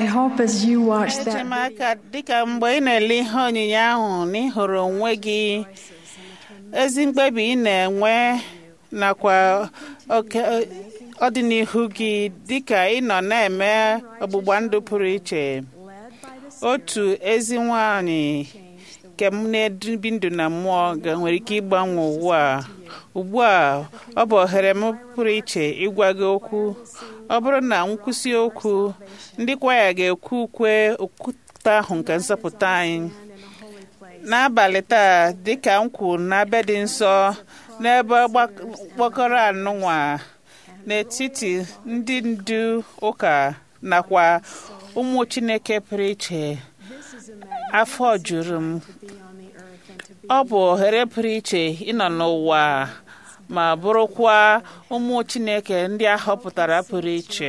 I hope as you watch eche that m aka dịka mgbe ị na-ele ihe onyinye ahụ na ị hụrụ onwe gị ezi mkpebi ị na-enwe nakwa oke ọdịnihu gị dịka ị nọ na-eme ọgbụgba ndụ pụrụ iche otu ezi nwanyị nke m na-ebi ndụ na mmụọ ga- nwere ike ịgbanwe ụwa a. ugbu a ọ bụ ohere m pụrụ iche ịgwa gị okwu ọ bụrụ na nkwụsị okwu ndị kwaya ga-ekwu ukwe okwute ahụ nke nzọpụta anyị n'abalị taa dịka m kwuru n'ebe dị nsọ n'ebe ọgbak- gbakọrọ anụnwa n'etiti ndị ndu ụka nakwa ụmụ chineke pụrụ iche afọ juru m ọ bụ ohere pụrụ iche ịnọ n'ụwa ma bụrụkwa ụmụ chineke ndị a họpụtara pụrụ iche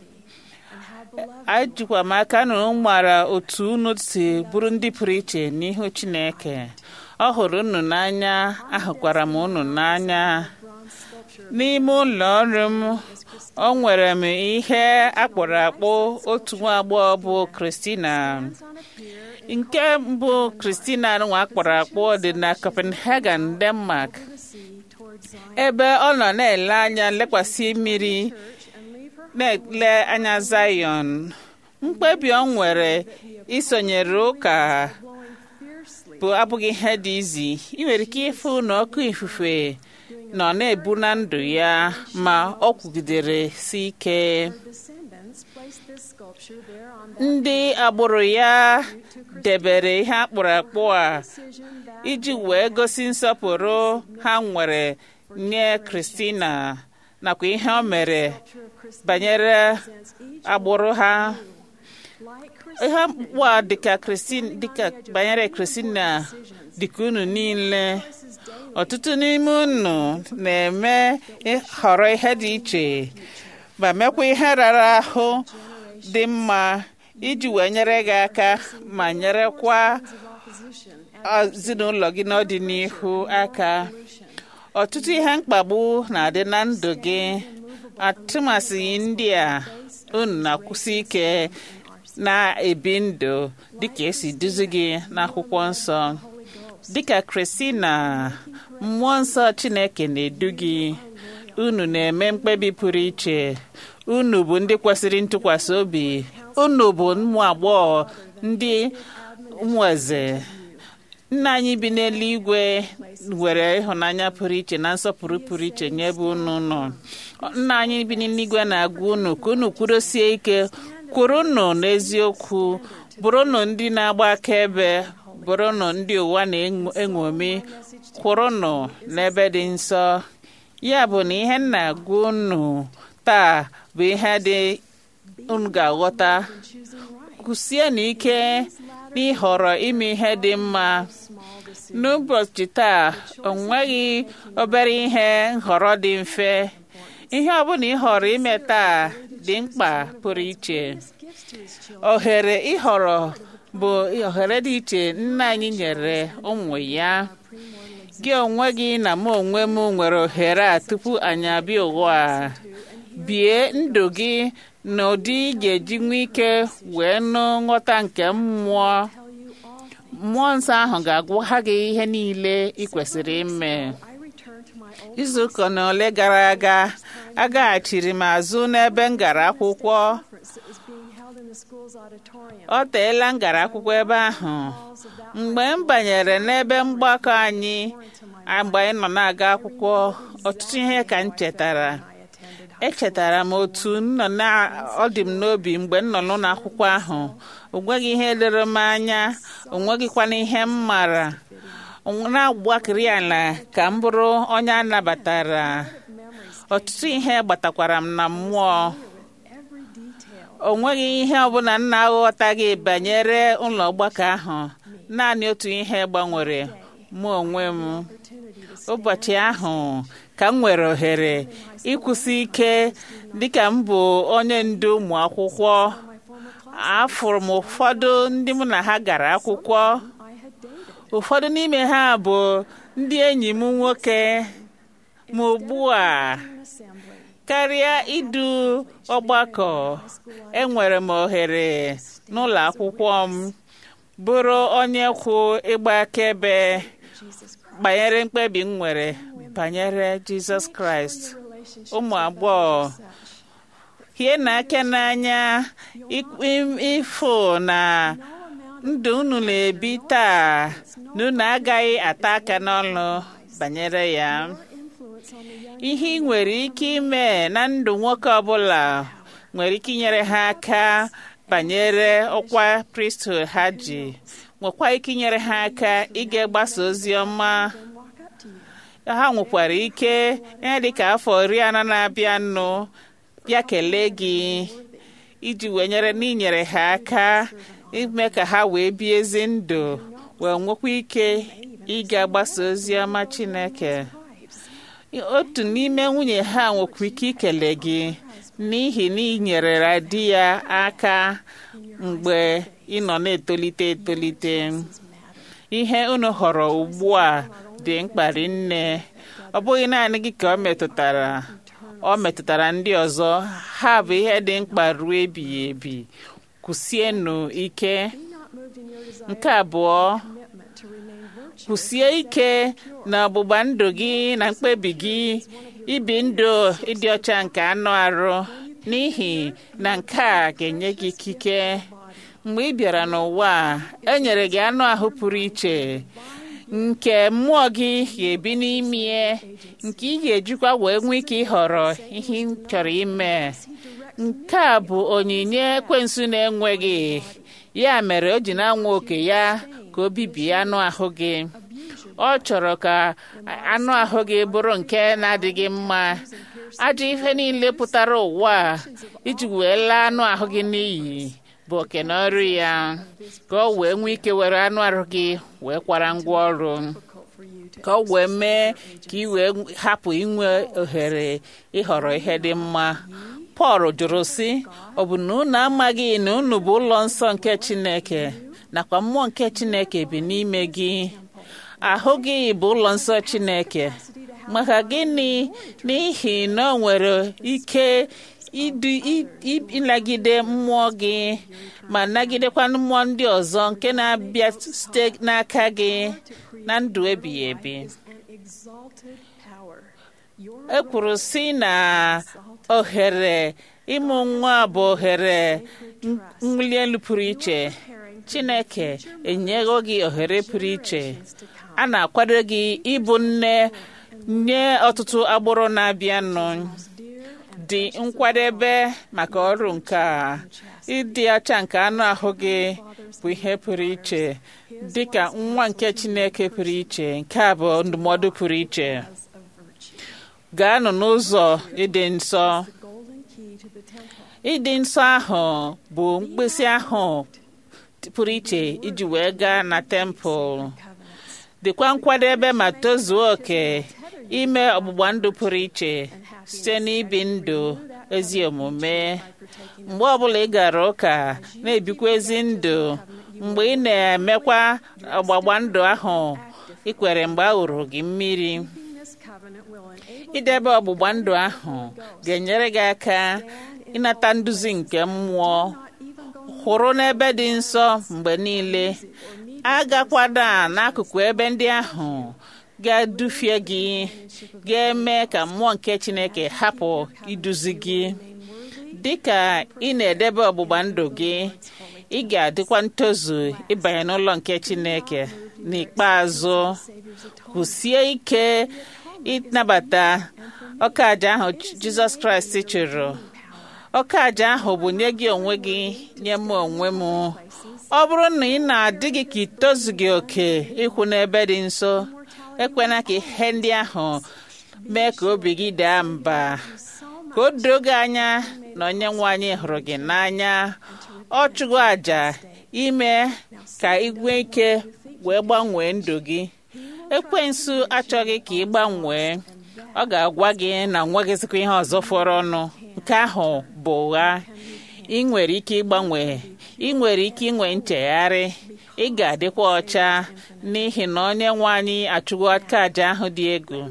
ajikwa m aka na unu mara otu unu si bụrụ ndị pụrụ iche n'ihu chineke ọ hụrụ unu n'anya ahụkwara m unu n'anya n'ime ụlọ ọrụ m o nwere m ihe akpụrụ akpụ otu nwa agbọghọ bụ kristina nke mbụ kristina nwa akpọrọ akpọ dị na copenhagen denmark ebe ọ nọ na-ele anya lekwasị mmiri na-ele anya zion mkpebi ọ nwere isonyere ụka bụ abụghị ihe dị izi ị nwere ike ịfụ na ọkụ ifufe nọ na-ebu na ndụ ya ma ọ kwugidere si ike ndị agbụrụ ya debere ihe akpụrụ akpụ a iji wee gosi nsọpụrụ ha nwere nye kristina nakwa ihe o mere banyere agbụrụ ha ihe akpụkpọ a dịka kristin dịka banyere kristina dịka unu niile ọtụtụ n'ime unu na-eme họrọ ihe dị iche ma mekwa ihe rara ahụ dị mma iji wee nyere gị aka ma nyerekwa ezinụlọ gị n'ọdịnihu aka ọtụtụ ihe mkpagbu na-adị na ndụ gị atụmasịghị ndị a unu na-akwụsị ike na-ebi ndụ dịka esi duzi gị n'akwụkwọ nsọ dịka kristina mmụọ nsọ chineke na-edu gị unu na-eme mkpebi pụrụ iche unu bụ ndị kwesịrị ntụkwasị obi unu bụ ụmụ agbọghọ ndị ụmụ eze nna anyị bi n'eluigwe nwere ịhụnanya pụrụ iche na nsọpụrụ pụrụ iche nye ebe unu nọ nna anyị bi n'eluigwe na-agwa unu ka unu kwudosie ike kwurụnụ n'eziokwu bụrụnụ ndị na-agba akaebe bụrụnụ ndị ụwa na-eṅomi kwụrụnụ n'ebe dị nsọ ya bụ na ihe nna agwa unu taa bụ ihe dị unu ga-aghọta kwụsie n'ike n'ịhọrọ ime ihe dị mma n'ụbọchị taa o nweghị obere ihe nhọrọ dị mfe ihe ọbụla ị họrọ ime taa dị mkpa pụrụ iche ohere ịhọrọ bụ ohere dị iche nna anyị nyere ụmụ ya gị onwe gị na mụ onwe m nwere ohere a tupu anyị abịa ụwa a bie ndụ gị na ụdị ị ga-eji nwee ike wee nụ nghọta nke mmụọ mmụọ nsọ ahụ ga-agwa gị ihe niile ị kwesịrị ime izuụka na ole gara aga agaghachiri m azụ n'ebe m gara akwụkwọ ọ teela m gara akwụkwọ ebe ahụ mgbe m banyere n'ebe mgbakọ anyị mgbe anyị nọ na-aga akwụkwọ ọtụtụ ihe ka m chetara echetara m otu ọ dị m n'obi mgbe m nọ n'ụlọ akwụkwọ ahụ o nweghị ihe lere m anya o nweghịkwana ihe m mara na-agbakiri ala ka m bụrụ onye a nabatara ọtụtụ ihe gbatakwara m na mmụọ o nweghị ihe ọbụla m na-aghọtaghị banyere ụlọ ọgbakọ ahụ naanị otu ihe gbanwere mụ onwe m ụbọchị ahụ ka m nwere ohere ịkwụsị ike dịka m bụ onye ndu ụmụ akwụkwọ afụrụ m ụfọdụ ndị mụ na ha gara akwụkwọ ụfọdụ n'ime ha bụ ndị enyi m nwoke ma ugbu a karịa idu ọgbakọ enwere m ohere n'ụlọ akwụkwọ m bụrụ onye kwụ ịgba akaebe banyere mkpebi m nwere banyere jizọs kraịst ụmụ agbọghọ hie na aka n'anya ịfụ na ndụ unu na-ebi taa na unu agaghị ata aka n'ọnụ banyere ya ihe ị nwere ike ime na ndụ nwoke ọbụla nwere ike inyere ha aka banyere ọkwa priesthood ha ji nwekwa ike inyere ha aka ịga gbasa ozi ọma ha nwekwara ike ihe dịka afọ iri anọ na-abịa nụ bịa kelee gị iji wee nyere n'inyere ha aka ime ka ha wee bie ezi ndụ wee nwekwa ike ịga gbasa ozi ọma Chineke otu n'ime nwunye ha nwekwa ike ikele gị n'ihi na ị nyerera di ya aka mgbe ị nọ na-etolite etolite ihe unu họrọ ugbu a dị mkpa nne ọ bụghị naanị gị ka ọ metụtara ọ metụtara ndị ọzọ ha bụ ihe dị mkpa ruo ebighị ebi kwụsienụ ike nke abụọ kwụsie ike na ọgbụgba ndụ gị na mkpebi gị ibi ndụ ịdị ọcha nke anụ arụ n'ihi na nke a ga-enye gị ikike mgbe ị bịara n'ụwa e nyere gị anụ ahụ pụrụ iche nke mmụọ gị ga-ebi n'ime nke ị ga-ejikwa wee nwee ike ịhọrọ ihe ị chọrọ ime nke a bụ onyinye ekwensu na-enweghị ya mere o ji na-anwa oke ya ka o bibie anụ ahụ gị ọ chọrọ ka anụ ahụ gị bụrụ nke na-adịghị mma ajọ ihe niile pụtara ụwa iji wee laa anụ ahụ gị n'iyi bụ oke na ọrụ ya ka ọ wee nwee ike were anụ ahụ gị wee kwara ngwa ọrụ ka ọ wee mee ka ị wee hapụ inwe ohere ịhọrọ ihe dị mma Pọl jụrụ sị ọ bụ na unu amaghị na unu bụ ụlọ nsọ nke Chineke nakwa mmụọ nke Chineke bi n'ime gị ahụ gị bụ ụlọ nsọ Chineke maka gịnị n'ihi na ọ nwere ike ịnagide mmụọ gị ma nagidekwa mmụọ ndị ọzọ nke na-abịa site n'aka gị na ndụ ebighị ebi e kwuru sị na ohere ịmụ nwa bụ ohere nwuli elu pụrụ iche Chineke enyego gị ohere pụrụ iche a na-akwado gị ịbụ nne nye ọtụtụ agbụrụ na-abịanụ dị nkwadebe maka ọrụ nke a ịdị ọcha nke anụ ahụ gị bụ ihe pụrụ iche dị ka nwa nke Chineke pụrụ iche nke a bụ ndụmọdụ pụrụ iche gaanụ n'ụzọ ịdị nsọ ịdị nsọ ahụ bụ mkpịsị ahụ pụrụ iche iji wee gaa na tempụl dịkwa nkwadebe ma tozuo oke ime ọgbụgba ndụ pụrụ iche site n'ibi ndụ ezi omume mgbe ọbụla ị gara ụka na-ebikwa ezi ndụ mgbe ị na-emekwa ọgbagba ndụ ahụ ị kwere mgbe a wụrụ gị mmiri idebe ọgbụgba ndụ ahụ ga-enyere gị aka ịnata nduzi nke mmụọ hụrụ n'ebe dị nsọ mgbe niile agakwada n'akụkụ ebe ndị ahụ ga-edufie gị ga-eme ka mmụọ nke Chineke hapụ iduzi gị dị ka ị na-edebe ọgbụgba ndụ gị ị ga-adịkwa ntozu ịbanye n'ụlọ nke Chineke n'ikpeazụ kwụsie ike ịnabata ọka aja ahụ Jizọs Kraịst chụrụ ọka aja ahụ bụ nye gị onwe gị nye m onwe m ọ bụrụ na ị na-adịghị ka itozughị oke ịkwụ n'ebe dị nso ekwena ka ihe ndị ahụ mee ka obi gị daa mba ka o doo gị anya na onye nwe anyị hụrụ gị n'anya ọ chụgo àjà ime ka ị nwee ike wee gbanwee ndụ gị ekwensu achọghị ka ị gbanwee ọ ga-agwa gị na nweghịzikwa ihe ọzọ fọrọ ọnụ nke ahụ bụ ụgha ị nwere ike ịgbanwe ị nwere ike inwe nchegharị ị ga-adịkwa ọcha n'ihi na onye nwe anyị achụgo aka aja ahụ dị egwu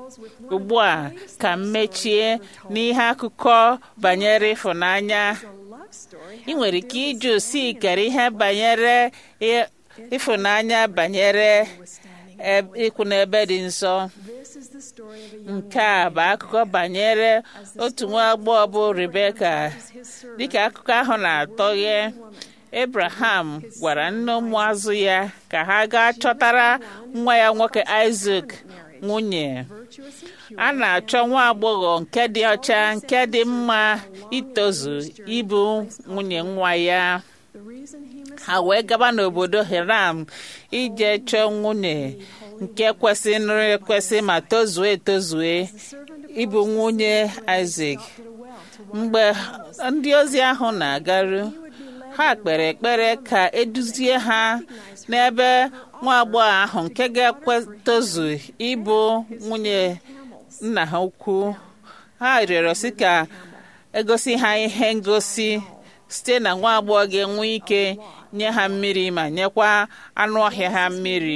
ugbu a ka m mechie n'ihe akụkọ banyere ịfụnanya ị nwere ike ịjụ si kere ihe banyere i- ịfụnanya banyere eb- ịkwụ n'ebe dị nsọ nke a bụ akụkọ banyere otu nwa agbọghọ bụ rebeka dịka akụkọ ahụ na-atọghe abraham gwara nne ụmụazụ ya ka ha gaa chọtara nwa ya nwoke isak nwunye a na-achọ nwa agbọghọ nke dị ọcha nke dị mma itozu ịbụ nwunye nwa ya ha wee gaba n'obodo hiram ije chọọ nwunye nke kwesịrị ekwesị ma tozue etozue ịbụ nwunye isak mgbe ndị ozi ahụ na-agaru ha kpere ekpere ka eduzie ha n'ebe nwa agbọghọ ahụ nke ga-ekwetozu ịbụ nwunye nna ha ukwu ha rịọrọ si ka egosi ha ihe ngosi site na nwa agbọghọ ga-enwe ike nye ha mmiri ma nyekwa anụ ọhịa ha mmiri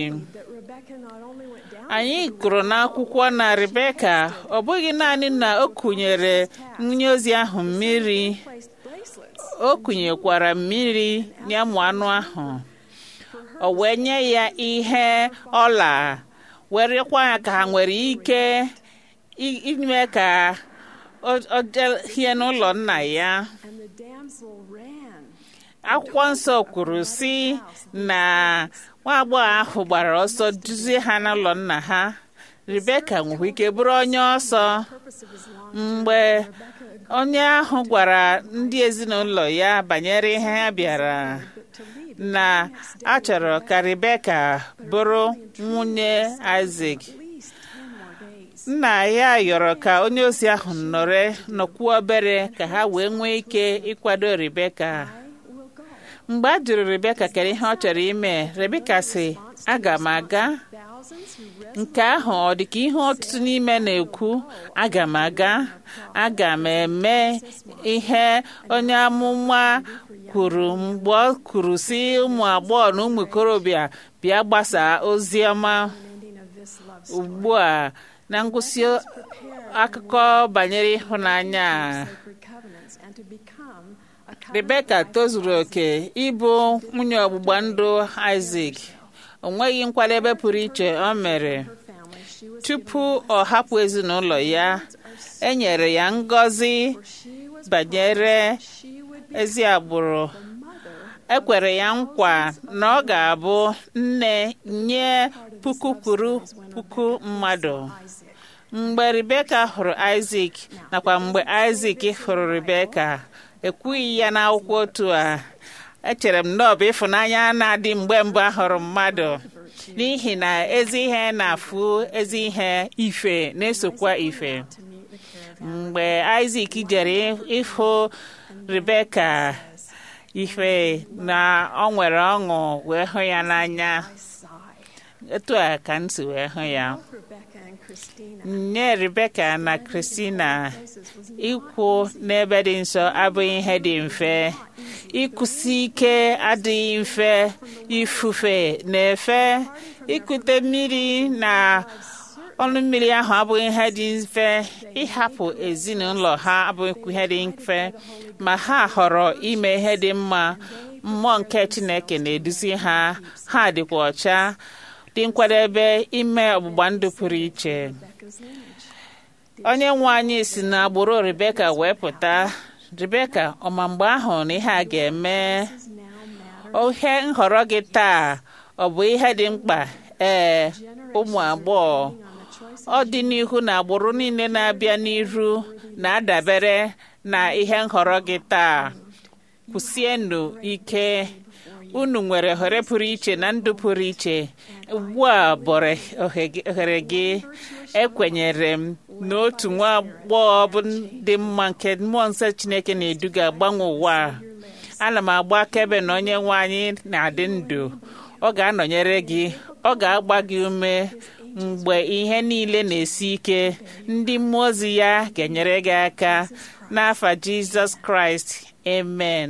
anyị gụrụ n'akwụkwọ na rebeka ọ bụghị naanị na o kụnyere nwunye ozi ahụ mmiri o kụnyekwara mmiri nye ụmụ anụ ahụ o wee nye ya ihe ọla werekwa ya ka ha nwere ike i- ime ka o- o jehie n'ụlọ nna ya akwụkwọ nsọ kwuru si na nwa agbọghọ ahụ gbara ọsọ duzie ha n'ụlọ nna ha rebeka nwere ike bụrụ onye ọsọ mgbe onye ahụ gwara ndị ezinụlọ ya banyere ihe ha bịara na a chọrọ ka rebeka bụrụ nwunye isak nna ya yọrọ ka onye ozi ahụ nọrọ nọkwuo obere ka ha wee nwee ike ịkwado rebeka mgbe a jụrụ rebeka kere ihe ọ chọrọ ime rebeka sị aga m aga nke ahụ ọ dị ka ihe ọtụtụ n'ime na-ekwu aga m aga aga m eme ihe onye amụma kwuru mgbe ọ kwuru si ụmụ agbọghọ na ụmụ ikorobịa bịa gbasaa ozi ọma ugbu a na ngwụsị akụkọ banyere ịhụnanya a, rebeka tozuru oke ịbụ nwunye ọgbụgba ndụ isak o nweghị nkwadebe pụrụ iche o mere tupu ọ hapụ ezinụlọ ya e nyere ya ngọzi banyere ezi agbụrụ e kwere ya nkwa na ọ ga-abụ nne nye puku kwuru puku mmadụ mgbe rebeka hụrụ isak nakwa mgbe isak hụrụ rebeka ekwughị ya n'akwụkwọ otu a echere m na ọ bụ ịfụnanya na-adị mgbe mbụ ahụrụ mmadụ n'ihi na ezi ihe na-afụ ezi ihe ife na-esokwa ife mgbe isak jere ịhụ rebeka ife na ọ nwere ọṅụ wee hụ ya n'anya etu a ka m si wee hụ ya nye rebeka na kristina ịkwụ n'ebe dị nsọ abụghị ihe dị mfe ịkwụsi ike adịghị mfe ifufe na-efe ikute mmiri na ọnụ mmiri ahụ abụghị ihe dị mfe ịhapụ ezinụlọ ha abụghị ihe dị mfe ma ha họrọ ime ihe dị mma mmụọ nke chineke na-eduzi ha ha dịkwa ọcha dị nkwadebe ime ọgbụgba ndụ pụrụ iche onye nwe anyị si n'agbụrụ rebeka wee pụta rebeka ọma mgbe ahụ na ihe a ga-eme ohe nhọrọ gị taa ọ bụ ihe dị mkpa ee ụmụ agbọghọ ọ dị n'ihu na agbụrụ niile na-abịa n'iru na-adabere na ihe nhọrọ gị taa kwụsienụ ike unu nwere ohere pụrụ iche na ndụ pụrụ iche ugbu a bụrụ ohere gị ekwenyere m na otu nwa agbọghọ bụ dị mma nke mmụọ nsọ chineke na-eduga agbanwe ụwa a. ana m agba akaebe na onye nwe anyị na-adị ndụ ọ ga-anọnyere gị ọ ga-agba gị ume mgbe ihe niile na-esi ike ndị mmụọ ozi ya ga-enyere gị aka n'afa jizọs kraịst amen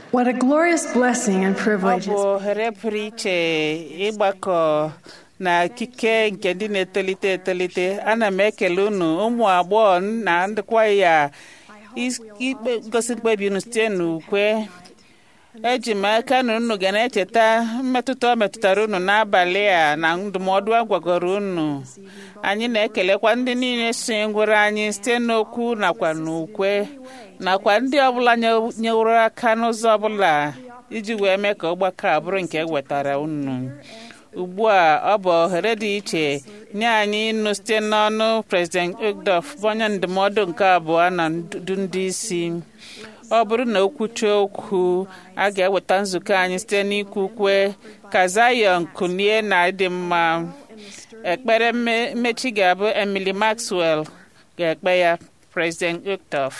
What a glorious blessing and ọ privilege bụ it's ohere pụrụ iche ịgbakọ na ikike nke ndị na-etolite etolite ana m ekele unu ụmụ agbọghọ na ndịkwa ya is- ikpe gosi mkpebi unu site n'ukwe eji m aka na unu ga na-echeta mmetụta ọ metụtara unu n'abalị a na ndụmọdụ a gwagoro unu anyị na-ekelekwa ndị niile so ngwere anyị site n'okwu nakwa n'ukwe nakwa ndị ọbụla nye- nyeworo aka n'ụzọ ọbụla iji wee mee ka ọgbakọ a bụrụ nke ewetara unu ugbu a ọ bụ ohere dị iche nye anyị ịnụ site n'ọnụ prezident ogdof bụ onye ndụmọdụ nke abụọ na ndu ndị isi ọ bụrụ na okwuchi okwu a ga-eweta nzukọ anyị site n'ikwu ukwe ka Zion kunie na ịdị mma ekpere mme- mmechi ga-abụ Emily Maxwell ga-ekpe ya President Ogdof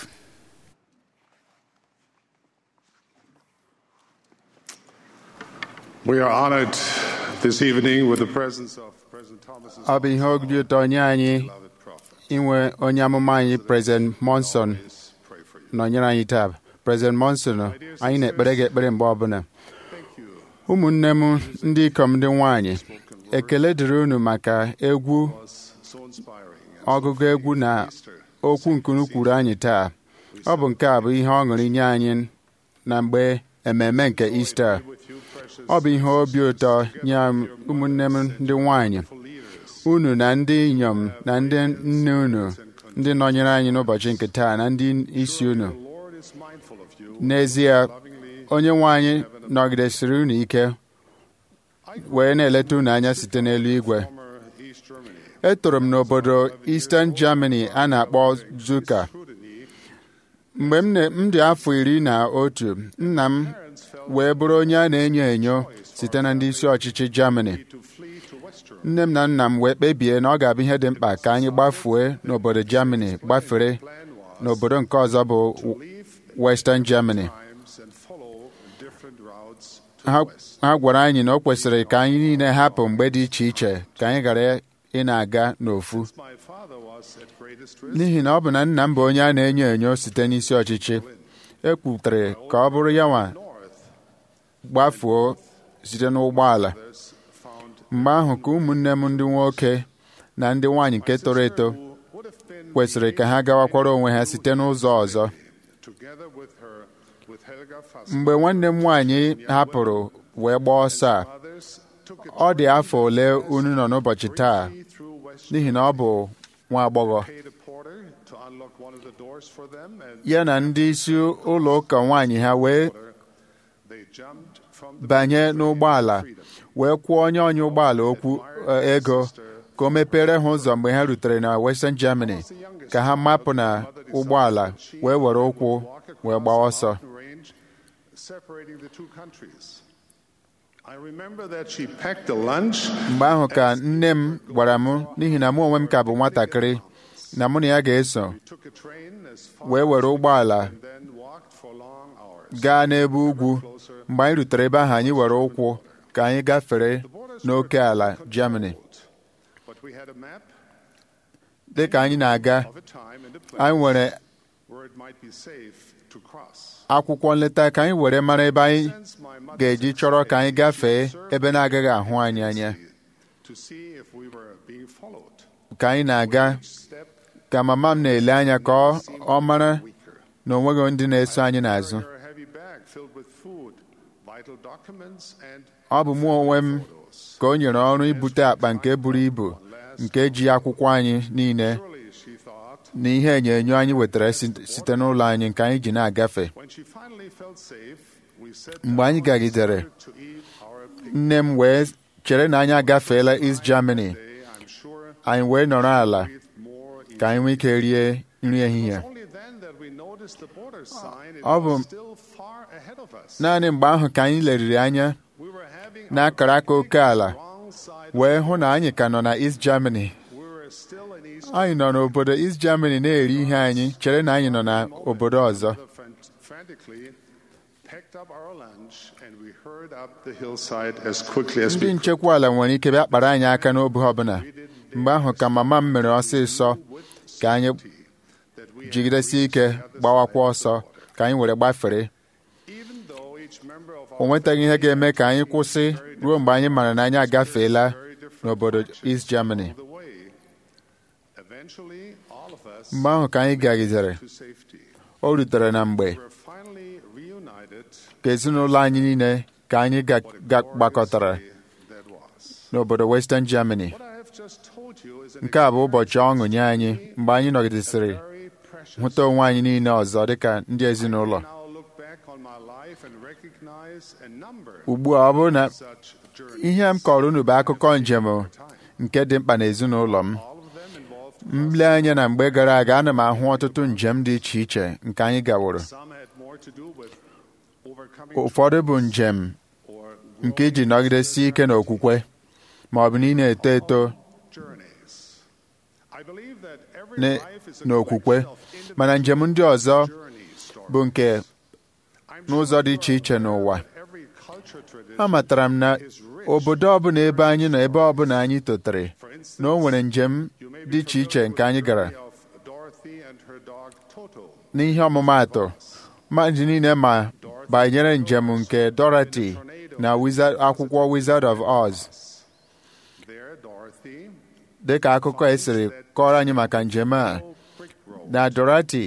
We are honored this evening with the presence of President Thomas' ọ bụ ihe obi ụtọ nye anyị beloved prophet. inwe onye amụma anyị prezident monson Please pray for you. nọnyere anyị taa prezident monson anyị na-ekpere gị ekpere mgbe ọbụla Thank you. ụmụnne m ndị ikom ndị nwanyị ekele dịrị unu maka egwu was so inspiring. And so ọgụgụ egwu na Easter. okwu nkunu kwuru anyị taa ọ bụ nke a bụ ihe ọṅụrị nye anyị na mgbe ememe nke Ista with you, precious ọ bụ ihe obi ụtọ nye m ụmụnne m ndị nwanyị leaders. unu na ndị inyom na ndị nne unu ndị nọnyere anyị n'ụbọchị nke taa na ndị isi unu The Lord is mindful of you. n'ezie Lovingly, onye nwe anyị nọgidesiri unu ike wee na-eleta unu anya site n'elu igwe former East Germany. etoro m n'obodo Eastern Germany a na-akpọ Zuka Scrutiny, mgbe m na- m dị afọ iri na otu nna m parents felt wee bụrụ onye a na-enyo enyo site na ndị isi ọchịchị Germany to flee to West Germany. nne m na nna m wee kpebie na ọ ga-abụ ihe dị mkpa ka anyị gbafue n'obodo Germany gbafere Plan was n'obodo nke ọzọ bụ leave Western Germany times and follow different routes to ha the West. ha gwara anyị na o kwesịrị ka anyị niile hapụ mgbe dị iche iche ka anyị ghara ị na-aga n'ofu My father was at greatest risk. n'ihi na ọ bụ na nna m bụ onye a na-enyo enyo site n'isi ọchịchị e kwutere ka ọ bụrụ ya nwa North, gbafuo site n'ụgbọala others found mgbe ahụ ka ụmụnne m ndị nwoke na ndị nwaanyị nke toro eto who would have been kwesịrị ka ha gawakwara onwe ha site n'ụzọ ọzọ together with her, with Helga Fass. mgbe nwanne m nwaanyị hapụrụ wee gbaa ọsọ a Others took a ọ dị afọ ole unu nọ n'ụbọchị taa journey through West n'ihi na ọ bụ nwa agbọghọ paid a porter to unlock one of the doors for them, and ya na ndị isi ụlọ ụka nwaanyị ha wee they jumped from the banye n'ụgbọala wee kwụọ onye ọnya ụgbọala okwu eh, ego ka o mepere ha ụzọ mgbe ha rutere na Western Germany ka ha mapụ na ụgbọala wee were ụkwụ wee gbaa ọsọ mountain range separating the two countries. I remember that she packed a lunch mgbe ahụ ka nne m gwara m n'ihi na mụ onwe m ka bụ nwatakịrị na mụ na ya ga-eso took a train as far wee were ụgbọala and then walked for long hours. gaa n'ebe ugwu mgbe anyị rutere ebe ahụ anyị were ụkwụ ka anyị gafere n'oke ala Germany But we had a map dị ka anyị na-aga of a time and a place anyị nwere where it might be safe to cross. akwụkwọ nleta ka anyị were mara ebe anyị Since my mother's ga-eji chọrọ ka anyị gafee observed ebe na-agaghị ahụ anyị anya to see if we were being followed. ka anyị na-aga Step ka mama m na-ele anya ka ọ ọ mara weaker. na o nweghị ndị na-eso anyị n'azụ Her heavy bag filled with food, vital documents, and ọ bụ mụ onwe m ka o nyere ọrụ ibute akpa nke buru ibu nke ji akwụkwọ anyị niile surely she thought na ihe enyo anyị wetara si- site n'ụlọ anyị nke anyị ji na-agafe when she finally felt safe, we sat mgbe anyị gagidere to eat our pig nne m wee chere na anyị agafeela East Germany day. I'm sure anyị wee nọrọ ala with more ka anyị nwee ike rie nri ehihie Only then that we noticed the border sign. It Ọ bụ was still far ahead of us. naanị mgbe ahụ ka anyị leriri anya We were having n'akara aka oke ala wrong side. wee hụ na anyị ka nọ na East Germany We were still in East anyị nọ n'obodo East Germany na-eri ihe anyị chere na anyị nọ n'obodo ọzọ Mother fran- frantically packed up our lunch and we hurried up the hillside as quickly as ndị we could. nchekwa ala nwere ike bịa kpara anyị aka n'obe ọbụla mgbe ahụ ka mama m mere ọsịsọ ka anyị That we had jigidesie ike reached the other gbawakwa side of the ọsọ border. ka anyị were gbafere Even o nwetaghị ihe ga-eme ka anyị kwụsị ruo mgbe anyị mara na anyị agafeela n'obodo East Germany mgbe ahụ ka anyị gagidere o rutere na mgbe ka ezinụlọ anyị niile ka anyị gbakọtara n'obodo Western Germany nke a bụ ụbọchị ọṅụ nye anyị mgbe anyị nọgidesịrị hụta onwe anyị niile ọzọ dịka ndị ezinụlọ ugbu a ọ bụrụ na ihe m kọrọ unu bụ akụkọ njem nke dị mkpa n'ezinụlọ m mle anya na mgbe gara aga ana m ahụ ọtụtụ njem dị iche iche nke anyị gaworo ụfọdụ bụ njem nke iji nọgidesi ike n'okwukwe ma ọ bụ na ị na-eto eto n'okwukwe mana njem ndị ọzọ bụ nke n'ụzọ dị iche iche n'ụwa amatara m na obodo ọbụla ebe anyị nọ ebe ọbụla anyị totere na o nwere njem dị iche iche nke anyị gara n'ihe ọmụmaatụ mmadụ niile ma banyere njem nke Dorothy na akwụkwọ Wizard of Oz dị ka akụkọ esiri kọrọ anyị maka njem a na Dorothy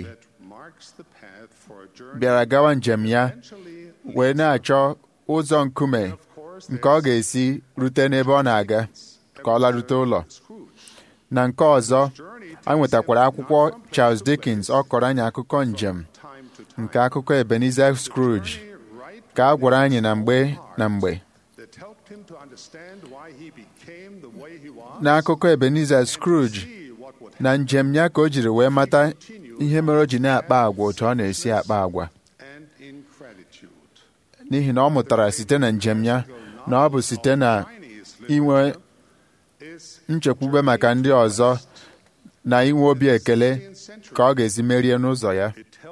bịara gawa njem ya wee na-achọ ụzọ nkume nke ọ ga-esi rute n'ebe ọ na-aga ka ọ larute ụlọ na nke ọzọ anyị nwetakwara akwụkwọ Charles Dickens ọ kọrọ anyị akụkọ njem nke akụkọ Ebenezer Scrooge ka a gwara anyị na mgbe na mgbe n'akụkọ Ebenezer Scrooge na njem ya ka o jiri wee mata ihe mere o ji na-akpa agwa otu ọ na-esi akpa agwa n'ihi na ọ mụtara site na njem ya na ọ bụ site na inwe nchekwube maka ndị ọzọ na inwe obi ekele ka ọ ga-esi merie n'ụzọ ya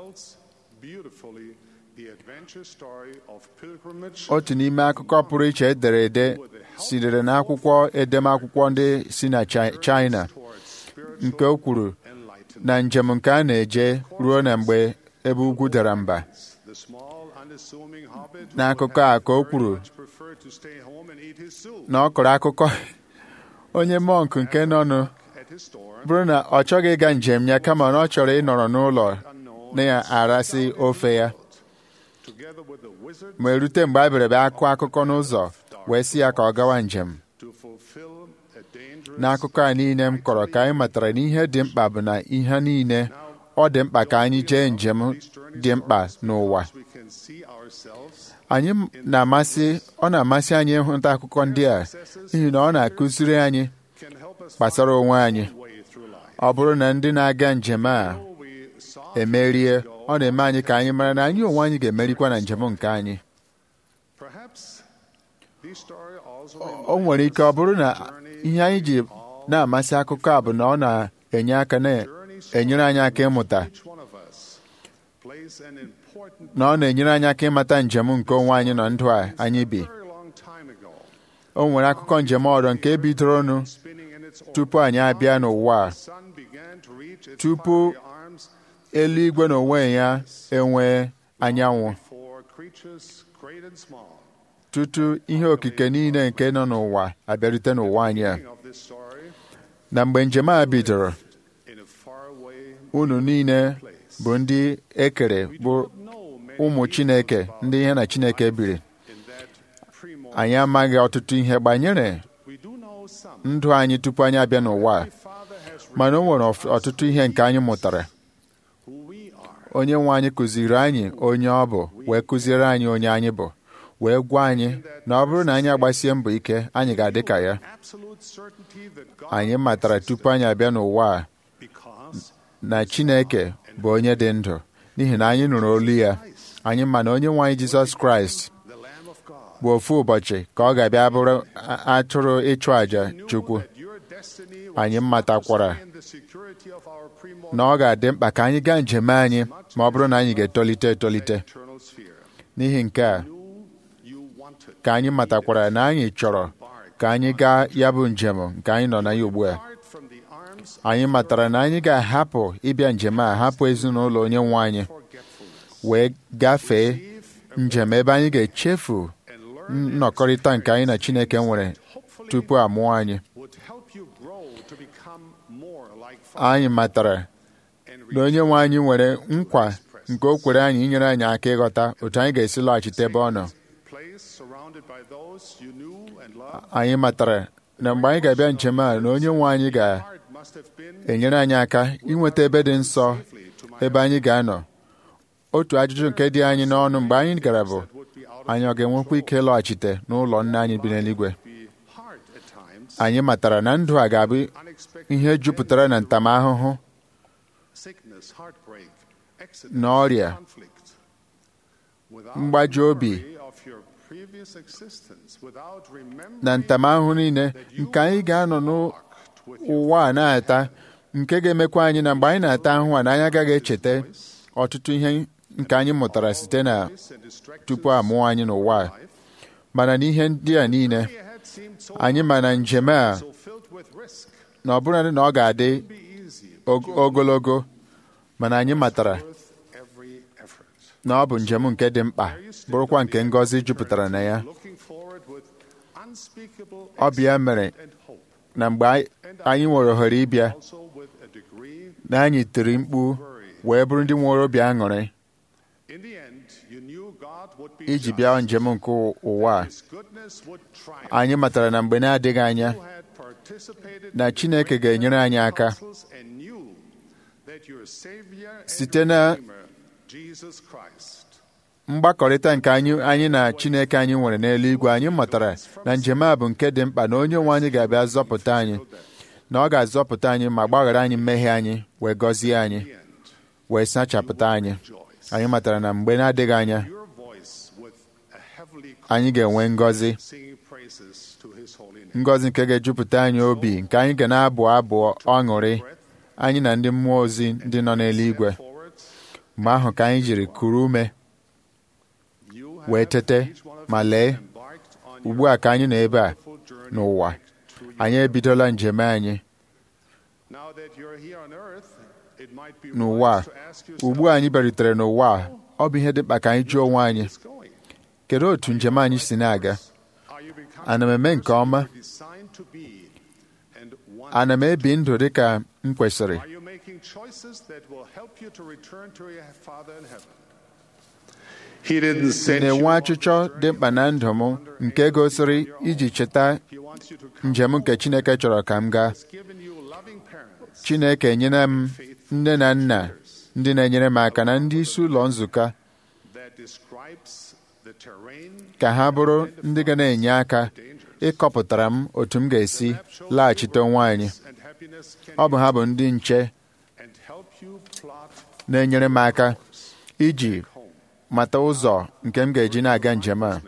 otu n'ime akụkọ pụrụ iche edere ede sitere n'akwụkwọ edemakwụkwọ ndị si na China nke o kwuru na njem nke a na-eje ruo na mgbe ebe ugwu dara mba n'akụkọ a ka o kwuru na ọ kọrọ akụkọ onye mọnk nke nọnụ bụrụ na ọ chọghị ịga njem ya kama na ọ chọrọ ịnọrọ n'ụlọ na-arasị ofe ya ma erute mgbe a bịara bịa akụ akụkọ n'ụzọ wee sị ya ka ọ gawa njem n'akụkọ a niile m kọrọ ka anyị matara na ihe dị mkpa bụ na ihe niile ọ dị mkpa ka anyị jee njem dị mkpa n'ụwa anyị na-amasị ọ na-amasị anyị ịhụta akụkọ ndị a n'ihi na ọ na-akụziri anyị gbasara onwe anyị ọ bụrụ na ndị na-aga njem a emerie ọ na-eme anyị ka anyị mara na anyị onwe anyị ga-emerikwa na njem nke anyị o nwere ike ọ bụrụ na ihe anyị ji na-amasị akụkọ a bụ na ọ na-enye aka na-enyere anyị aka ịmụta na ọ na-enyere anyị aka ịmata njem nke onwe anyị na ndụ a anyị bi o nwere akụkọ njem ọrụ nke bidoronụ tupu anyị abịa n'ụwa a tupu eluigwe na onwe ya enwee anyanwụ tutu ihe okike niile nke nọ n'ụwa abịarute n'ụwa anyị a na mgbe njem a bidoro unu niile bụ ndị ekere bụ ụmụ Chineke ndị ihe na Chineke biri anyị amaghị ọtụtụ ihe gbanyere ndụ anyị tupu anyị abịa n'ụwa a mana o nwere ọtụtụ ihe nke anyị mụtara onye nwe anyị kụziri anyị onye ọ bụ wee kụziere anyị onye anyị bụ wee gwa anyị na ọ bụrụ na anyị agbasie mbọ ike anyị ga-adị ka ya anyị matara tupu anyị abịa n'ụwa a na Chineke bụ onye dị ndụ n'ihi na anyị nụrụ olu ya anyị ma na onye nwe anyị Jizọs Kraịst bụ ofu ụbọchị ka ọ ga-abịa bụrụ atụrụ ịchụ àjà Chukwu anyị matakwara na ọ ga-adị mkpa ka anyị gaa njem anyị ma ọ bụrụ na anyị ga-etolite etolite n'ihi nke a ka anyị matakwara na anyị chọrọ ka anyị gaa ya bụ njem nke anyị nọ na ya ugbu a anyị matara na anyị ga-ahapụ ịbịa njem a hapụ ezinụlọ onye nwe anyị wee gafee njem ebe anyị ga-echefu nnọkọrịta nke anyị na Chineke nwere tupu a mụọ anyị would help you grow to become more like anyị matara na onye nwe anyị nwere nkwa nke o kwere anyị inyere anyị aka ịghọta otu anyị ga-esi lọghachite ebe ọ nọ place surrounded by those you knew and loved. anyị matara na mgbe anyị ga-abịa njem a na onye nwe anyị Heart must have been ga-enyere anyị aka inweta ebe dị nsọ ebe anyị ga-anọ otu ajụjụ nke dị anyị n'ọnụ mgbe anyị gara bụ would be out anyị ọ ga-enwekwa ike ịlọghachite n'ụlọ nna anyị bi n'eluigwe be hard at times. anyị matara na ndụ a ga-abụ Unexpected ihe jupụtara na ntamahụhụ sickness, heartbreak, accident, na ọrịa conflict. Without mgbaji obi memory of your previous existence, without remembering na ntamahụhụ niile nke anyị ga-anọ n'ụwa a na-ata nke ga-emekwa anyị na mgbe anyị na-ata ahụhụ a na anyị agaghị echeta ọtụtụ ihe nke anyị mụtara site na this and distractions tupu a mụọ anyị n'ụwa a mana n'ihe ndị a niile ahead seemed so anyị ma na njem a so filled with risk. na ọbụladị na ọ ga-adị Be easy, og- ogologo mana anyị matara worth every effort. na ọ bụ njem nke dị mkpa bụrụkwa nke ngọzi jupụtara na ya Looking forward with unspeakable ọ bụ ya mere and hope. na mgbe anyị- anyị nwere ohere ịbịa Also with a degree, na anyị tiri mkpu wee bụrụ ndị nwere obi aṅụrị in the end, you knew God would be iji just. bịa njem nke ụwa a His goodness would triumph. anyị matara na mgbe na-adịghị anya You had participated na in the Chineke great ga-enyere anyị aka apostles and knew that your Savior and Site your na- Redeemer, Jesus Christ, mgbakọrịta nke anyị anyị na Chineke anyị nwere n'eluigwe anyị matara na njem a bụ nke dị mkpa na onye nwe anyị ga-abịa zọpụta anyị na ọ ga-azọpụta anyị ma gbaghara anyị mmehie anyị wee gọzie anyị wee sachapụta anyị anyị matara na mgbe na-adịghị anya your voice with a heavenly anyị ga-enwe ngọzi singing praises to His holy name. ngọzi nke ga-ejupụta anyị obi nke anyị ga na-abụ abụ ọṅụrị anyị na ndị mmụọ ozi ndị nọ n'eluigwe Forward, mgbe ahụ ka anyị jiri kuru ume you wee have tete each one of ma you lee embarked on ugbu a ka anyị nọ ebe a full journey n'ụwa back to your anyị ebidola njem anyị Now that you're here on earth, it might be n'ụwa a wise to ask yourself ugbu a anyị bịarutere n'ụwa a ọ bụ ihe dị mkpa ka anyị jụọ onwe anyị what's going. kedu otu njem anyị si na-aga Are you becoming ana m eme nke the person ọma you were designed to be and one ana m ebi ndụ dị ka m kwesịrị Are you making choices that will help you to return to your Father in heaven? He didn't send you na-enwe on achịchọ this dị journey mkpa na ndụ m nke gosiri iji cheta He wants you to come njem nke home. Chineke chọrọ ka m gaa He's given you loving parents Chineke enyela m nne na nna ndị na-enyere m aka na ndị isi ụlọ nzukọ that describes the terrain ka ha bụrụ ndị ga na-enye aka ịkọpụtara m otu m ga-esi laghachite onwe anyị and happiness can ọ bụ ha bụ ndị nche and help you plot na-enyere m aka iji home mata ụzọ nke m ga-eji na-aga njem a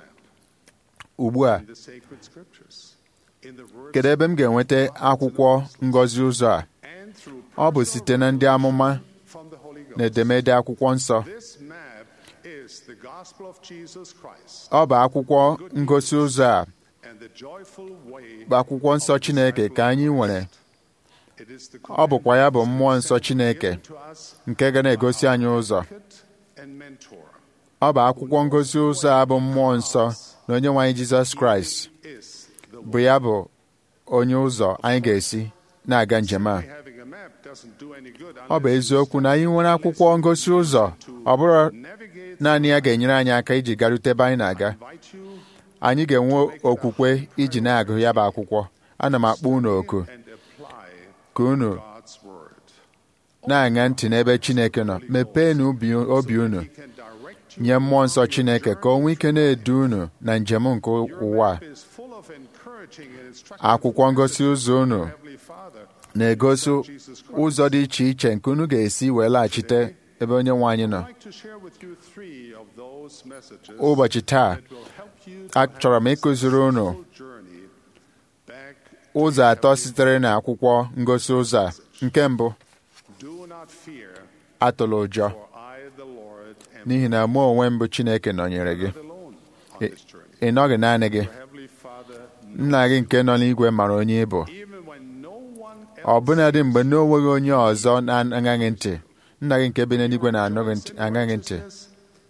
ugbu a in the sacred scriptures. In the words kedu ebe m ga-enweta akwụkwọ ngọzi ụzọ a and through ọ bụ site na ndị amụma from the Holy Ghost. na edemede akwụkwọ nsọ This map is the gospel of Jesus Christ ọ bụ akwụkwọ ngosi ụzọ a and the joyful way bụ akwụkwọ nsọ Chineke ka anyị nwere it is the ọ bụkwa ya bụ mmụọ nsọ Chineke given to us nke ga na-egosi anyị ụzọ advocate and mentor ọ bụ akwụkwọ ngosi ụzọ a bụ mmụọ nsọ na onye nwe anyị Jizọs Kraịst is the bụ ya bụ onye ụzọ anyị ga-esi na-aga njem a way. Having a map doesn't do any good ọ bụ unless eziokwu na anyị nwere akwụkwọ ngosi ụzọ ọ bụrụ navigate naanị ya ga-enyere anyị aka iji garute ebe anyị na-aga invite you anyị ga-enwe okwukwe iji na-agụ ya bụ akwụkwọ ana m akpọ unu oku and apply ka unu God's word. na-aṅa ntị n'ebe Chineke nọ mepeenụ obi obi unu He can direct you. nye mmụọ nsọ Chineke ka o nwee ike na-edu unu na njem nke Your ụwa a. map is full of encouraging and instructive akwụkwọ ngosi ụzọ unu Heavenly Father. na-egosi ụzọ dị iche iche nke unu ga-esi wee laghachite ebe onye nwe anyị nọ I'd like to share with you three of those messages ụbọchị taa that will help you to achọrọ m have a ịkụziri unu successful journey back to ụzọ atọ heavenly sitere na akwụkwọ ngosi ụzọ a nke mbụ Do not fear, atụla ụjọ for I, the Lord, am n'ihi na mụ onwe m bụ Chineke nọnyere gị not alone on Ị- this journey. ị nọghị naanị gị Your Heavenly Father, nna gị nke nọ n'igwe mara onye ị bụ even when no one ọbụnadị mgbe na onweghị onye ọzọ na-aṅaghị ntị nna gị nke bi n'eluigwe na-aṅaghị ntị He redeemed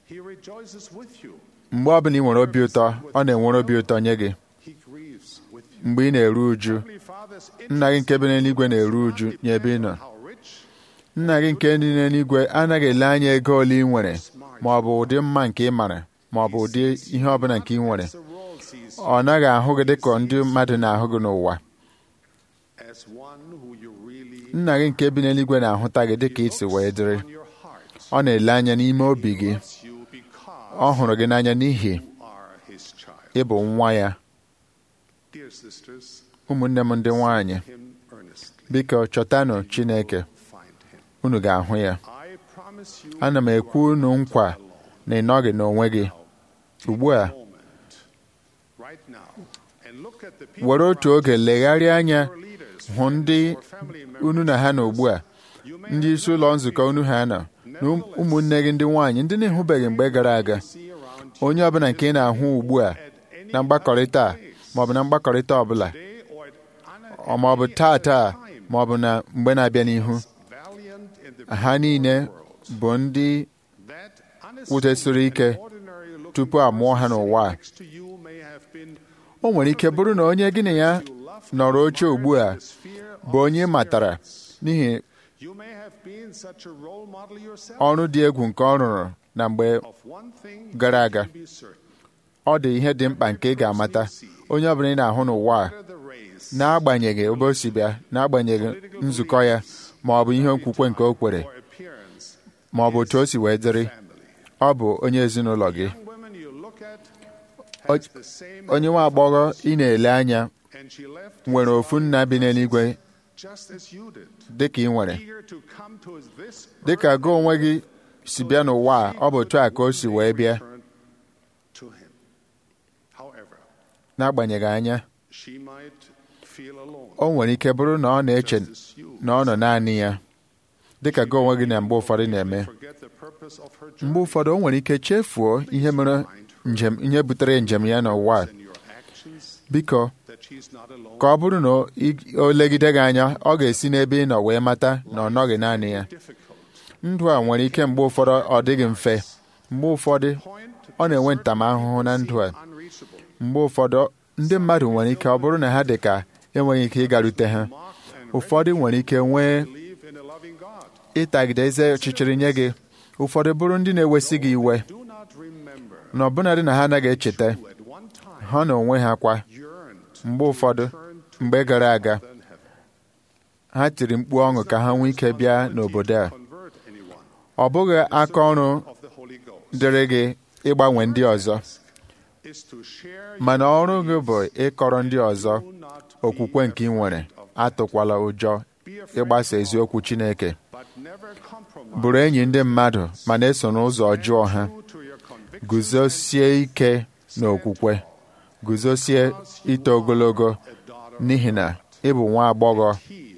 rejoices with you. mgbe ọbụla ị nwere obi ụtọ ọ na-enwere obi ụtọ nye gị He grieves with you. mgbe ị na-eru uju Heavenly Father's nna gị nke bi n'eluigwe na-eru uju nye ebe ị nọ nna gị nke dị n'eluigwe anaghị ele anya ego ole ị nwere ma ọ bụ ụdị mma nke ị mara ma ọ bụ ụdị ihe ọbụla nke ị nwere the world sees ọ naghị ahụ gị dịka ndị mmadụ na-ahụ gị n'ụwa as one who you really nna gị nke bi n'eluigwe na-ahụta gị dịka isi wee dịrị on your heart. ọ na-ele anya n'ime obi gị Loves you because ọ hụrụ gị n'anya n'ihi you are his child. ị bụ nwa ya Dear sisters, ụmụnne m ndị nwanyị him earnestly. biko chọtanụ Chineke Find him. unu ga-ahụ ya I promise you ana m ekwu unu nkwa na ị nọghị n'onwe gị ugbu a moment right now and look at the people were otu oge legharịa anya your leaders, hụ ndị or family members. unu na ha nọ ugbu a You may ndị isi ụlọ nzukọ unu ha nọ na ụmụnne gị ndị nwaanyị ndị na-ehụbeghị mgbe gara aga see around you onye ọbụla nke ị na-ahụ ugbu a na mgbakọrịta a maọbụ na mgbakọrịta ọbụla today or at an- ọ maọbụ taa taa maọbụ na mgbe na-abịa n'ihu valiant in the ha niile bụ ndị that kwụdesiri ike ordinary looking tupu a mụọ ha n'ụwa a. next to you may have been o nwere ike bụrụ na onye gị na ya nọrọ oche ugbu a sphere bụ onye ị matara n'ihi you may have been such a role model yourself ọrụ dị egwu nke ọ rụrụ na mgbe of one thing gara you aga can be certain ọ dị ihe dị mkpa nke ị ga-amata onye ọbụla ị na-ahụ n'ụwa a the race n'agbanyeghị ebe o si bịa n'agbanyeghị nzukọ ya ma ọ bụ ihe okwukwe nke o kwere or appearance ma ọ bụ otu o si wee dịrị family ọ bụ onye ezinụlọ gị young women you look at O- has the same onye nwa agbọghọ ị na-ele anya and she left nwere ofu nna bi n'eluigwe just as you did dị ka ị nwere eager to come to this dị ka gị onwe gị si bịa n'ụwa a ọ bụ otu a ka o si wee bịa return to him however n'agbanyeghị anya she might feel alone o nwere ike bụrụ na ọ na-eche just as you na ọ nọ naanị ya dị ka gị onwe gị na mgbe ụfọdụ na-eme forget the purpose of her mgbe journey ụfọdụ o nwere ike chefuo ihe mere njem ihe butere njem ya n'ụwa a. and your actions biko that she's not alone ka ọ bụrụ na o- ị- o legide gị anya ọ ga-esi n'ebe ị nọ wee mata na ọ nọghị naanị ya difficult ndụ a nwere ike mgbe ụfọdụ ọ dịghị mfe mgbe ụfọdụ point ọ na-enwe ntamahụhụ na ndụ a unreachable mgbe ụfọdụ ndị mmadụ nwere ike ọ bụrụ na ha dị ka enweghị ike ịgarute ha mocked and ụfọdụ nwere ike nwee believe in a loving God ịtagide eze ọchịchịrị nye gị ụfọdụ bụrụ ndị na-ewesị gị iwe do not remember na ọbụnadị na ha anaghị echeta who at one time ha na onwe ha kwa yearned mgbe ụfọdụ turn to mgbe gara aga than heaven ha tiri mkpu ọṅụ ka ha nwee ike bịa n'obodo a convert anyone ọ bụghị aka ọrụ of the Holy Ghost dịrị gị ịgbanwe ndị ọzọ is to share mana ọrụ gị bụ ịkọrọ ndị ọzọ do not okwukwe nke ị nwere atụkwala ụjọ ịgbasa eziokwu Chineke but never compromise bụrụ enyi ndị mmadụ ma na-eso n'ụzọ ọjọọ ha true to your conviction guzosie ike n'okwukwe guzosie ito ogologo n'ihi na ị bụ nwa agbọghọ he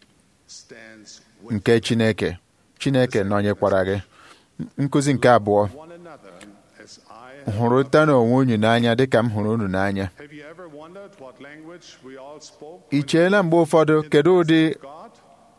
stands with nke Chineke Chineke nọnyekwara gị nkụzi nke abụọ one another as I hụrụta n'onwe unu n'anya dịka m hụrụ unu n'anya have you ever wondered what language we all spoke ị cheela mgbe ụfọdụ kedu ụdị God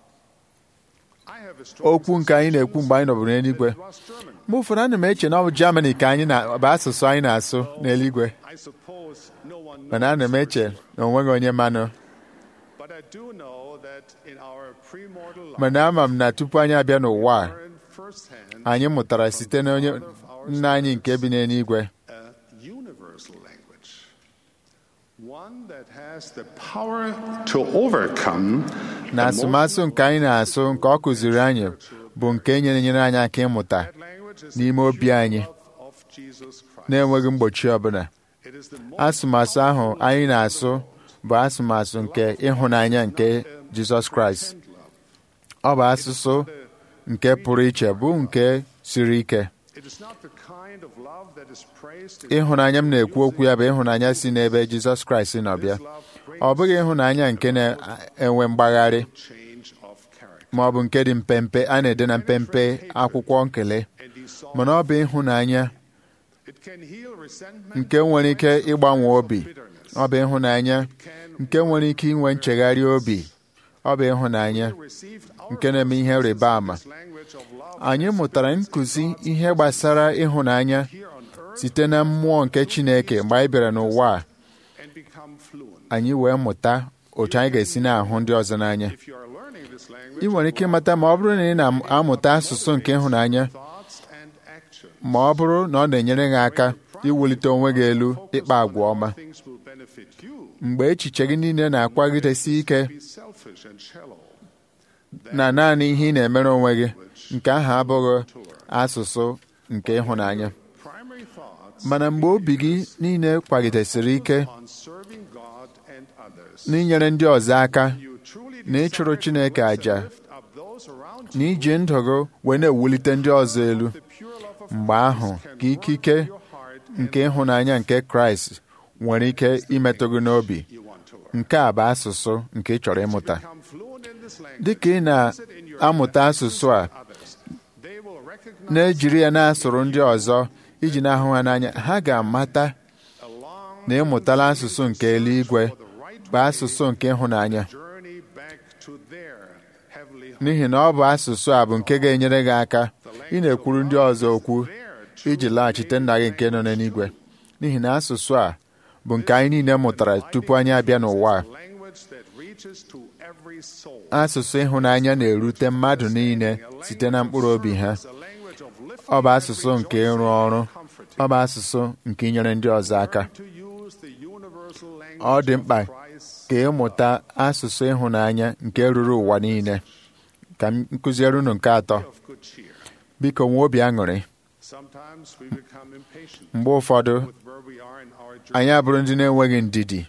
I have a strong okwu nke anyị na-ekwu mgbe anyị nọbụrụ n'eluigwe it was German mgbe ụfọdụ ana m eche na ọ bụ Germany ka anyị na bụ asụsụ anyị na-asụ n'eluigwe I suppose no one mana ana m knows eche na o nweghị onye manụ but I do know that in our premortal life mana ama m na tupu anyị abịa n'ụwa a learned firsthand anyị mụtara site na onye nna anyị nke bi n'eluigwe a universal language one that has the power to overcome na asụmasụ nke anyị na-asụ nke ọ kụziri anyị bụ nke nyere nyere anyị aka ịmụta that language is n'ime obi anyị of Jesus Christ na-enweghị mgbochi ọbụla it is the most asụmasụ ahụ anyị na-asụ bụ asụmasụ nke ịhụnanya nke Jizọs Kraịst ọ bụ asụsụ nke pụrụ iche bụ nke siri ike it is not the kind of love that is praised in ịhụnanya m na-ekwu okwu ya bụ ịhụnanya si n'ebe Jizọs Kraịst nọ bịa ọ bụghị ịhụnanya nke na-enwe mgbagharị change of character ma ọ bụ nke dị mpempe a na-ede na mpempe akwụkwọ nkele and he saw mana ọ bụ ịhụnanya it can heal resentment nke nwere ike ịgbanwe obi ọ bụ ịhụnanya nke nwere ike inwe nchegharị obi ọ bụ ịhụnanya nke na-eme ihe rịba ama anyị mụtara nkụzi ihe gbasara ịhụnanya site na mmụọ nke Chineke mgbe anyị bịara n'ụwa a anyị wee mụta otu anyị ga-esi na-ahụ ndị ọzọ n'anya ị nwere ike ịmata ma ọ bụrụ na ị na-amụta asụsụ nke ịhụnanya ma ọ bụrụ na ọ na-enyere gị aka iwulite onwe gị elu ịkpa agwa ọma mgbe echiche gị niile na-akwagidesi ike na naanị ihe ị na-emere onwe gị nke ahụ abụghị asụsụ nke ịhụnanya mana mgbe obi gị niile kwagidesiri ike n'inyere ndị ọzọ aka na ịchụrụ Chineke àjà na iji ndụ gị wee na-ewulite ndị ọzọ elu mgbe ahụ ka ikike nke ịhụnanya nke Kraịst nwere ike imetụ gị n'obi nke a bụ asụsụ nke ị chọrọ ịmụta dị ka ị na-amụta asụsụ a na-ejiri ya na-asụrụ ndị ọzọ iji na-ahụ ha n'anya ha ga-amata na ịmụtala asụsụ nke eluigwe bụ asụsụ nke ịhụnanya n'ihi na ọ bụ asụsụ a bụ nke ga-enyere gị aka ị na-ekwuru ndị ọzọ okwu iji laghachite nna gị nke nọ n'eluigwe n'ihi na asụsụ a bụ nke anyị niile mụtara tupu anyị abịa n'ụwa asụsụ ịhụnanya na-erute mmadụ niile site na mkpụrụ obi ha ọ bụ asụsụ nke ịrụ ọrụ ọ bụ asụsụ nke inyere ndị ọzọ aka ọ dị mkpa ka ịmụta asụsụ ịhụnanya nke ruru ụwa niile ka m kụziere unu nke atọ biko nwee obi aṅụrị mgbe ụfọdụ anyị abụrụ ndị na-enweghị ndidi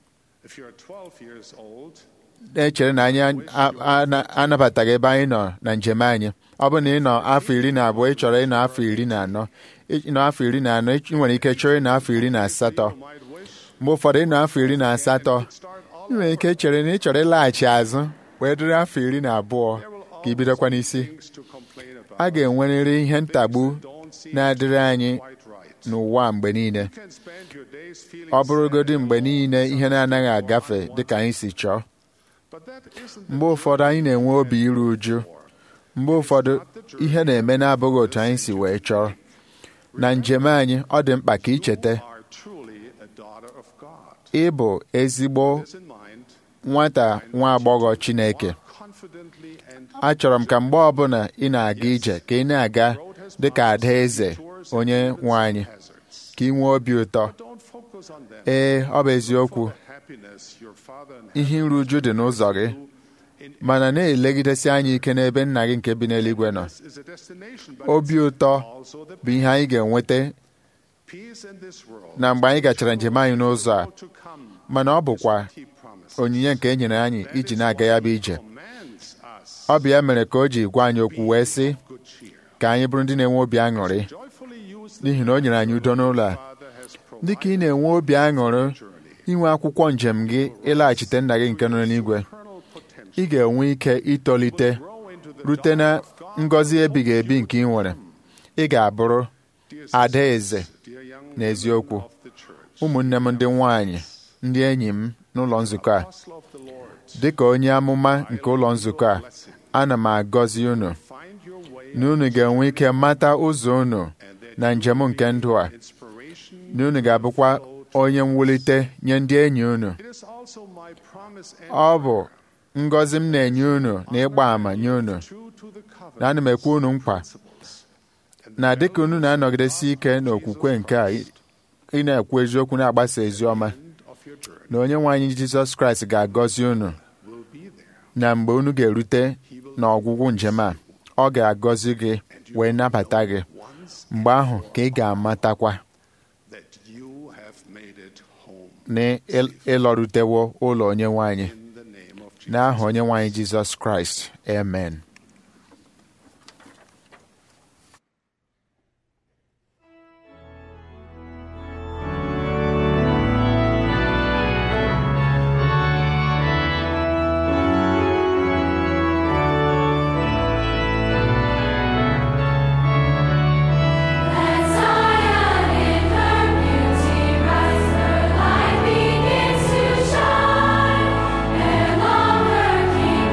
na-echere na anyị anabataghị ebe anyị nọ na njem anyị ọ bụrụ na ị nọ afọ iri na abụọ ị chọrọ ịnọ afọ iri na anọ ịnọ afọ iri na anọ ị nwere ike chọrọ ịnọ afọ iri na asatọ mgbe ụfọdụ ịnọ afọ iri na asatọ ị nwere ike chere na ị chọrọ ịlaghachi azụ wee dịrị afọ iri na abụọ ka ị bidokwa n'isi a ga-enwerịrị ihe ntagbu na-adịrị anyị n'ụwa mgbe niile ọ bụrụgodị mgbe niile ihe na-anaghị agafe dịka anyị si chọọ mgbe ụfọdụ anyị na-enwe obi iru uju mgbe ụfọdụ ihe na-eme na-abụghị otu anyị si wee chọọ na njem anyị ọ dị mkpa ka icheta ịbụ ezigbo nwata nwa agbọghọ Chineke achọrọ m ka mgbe ọbụla ị na-aga ije ka ị na-aga dịka ada eze onye nwe anyị ka ị nwee obi ụtọ ee ọ bụ eziokwu ihe iru uju dị n'ụzọ gị mana na-elegidesi anya ike n'ebe nna gị nke bi n'eluigwe nọ obi ụtọ bụ ihe anyị ga-enweta na mgbe anyị gachara njem anyị n'ụzọ a mana ọ bụkwa onyinye nke e nyere anyị iji na-aga ya bụ ije ọ bụ ya mere ka o ji gwa anyị okwu wee sị ka anyị bụrụ ndị na-enwe obi aṅụrị n'ihi na o nyere anyị udo n'ụlọ a dị ka ị na-enwe obi aṅụrị inwe akwụkwọ njem gị ịlaghachite nna gị nke nọ n'eluigwe ị ga-enwe ike itolite rute na ngọzi ebighị ebi nke ị nwere ị ga-abụrụ ada eze n'eziokwu ụmụnne m ndị nwanyị ndị enyi m n'ụlọ nzukọ a dị ka onye amụma nke ụlọ nzukọ a ana m agọzi unu na unu ga-enwe ike mata ụzọ unu na njem nke ndụ a na unu ga-abụkwa onye mwulite nye ndị enyi unu ọ bụ ngọzi m na-enye unu na ịgba àmà nye unu na ana m ekwe unu nkwa na dịka unu na-anọgidesi ike n'okwukwe nke a ị na-ekwu eziokwu na-agbasa ezi ọma na onye nwe anyị Jizọs Kraịst ga-agọzi unu na mgbe unu ga-erute n'ọgwụgwụ njem a ọ ga-agọzi gị wee nabata gị mgbe ahụ ka ị ga-amatakwa na ịlọrutewo ụlọ onye nwe anyị n'aha onye nwe anyị Jizọs Kraịst amen Let Zion in her beauty rise, her light begins to shine, and long her King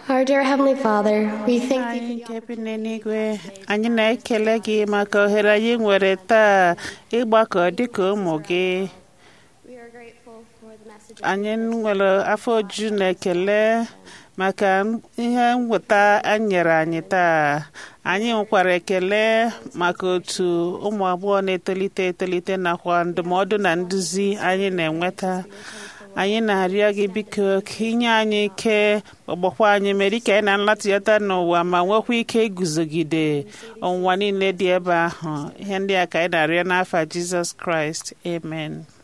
Our dear Heavenly Father, we thank anyị thee nke bi n'eluigwe anyị na-ekele gị maka ohere anyị nwere taa ịgbakọ dịka ụmụ gị we are grateful for the message anyị nwere afọ oju na ekele maka ihe nweta anyị nyere anyị taa anyị nwekwara ekele maka otu ụmụ agbọghọ na-etolite etolite nakwa ndụmọdụ na nduzi anyị na-enweta anyị na-arịọ gị biko ka inye anyị ike ọgbakwa anyị mere ike anyị na nlatịata n'ụwa ma nwekwa ike iguzogide ọnwụnwa niile dị ebe ahụ ihe ndị a ka anyị na-arịọ n'afa Jizọs Kraịst amen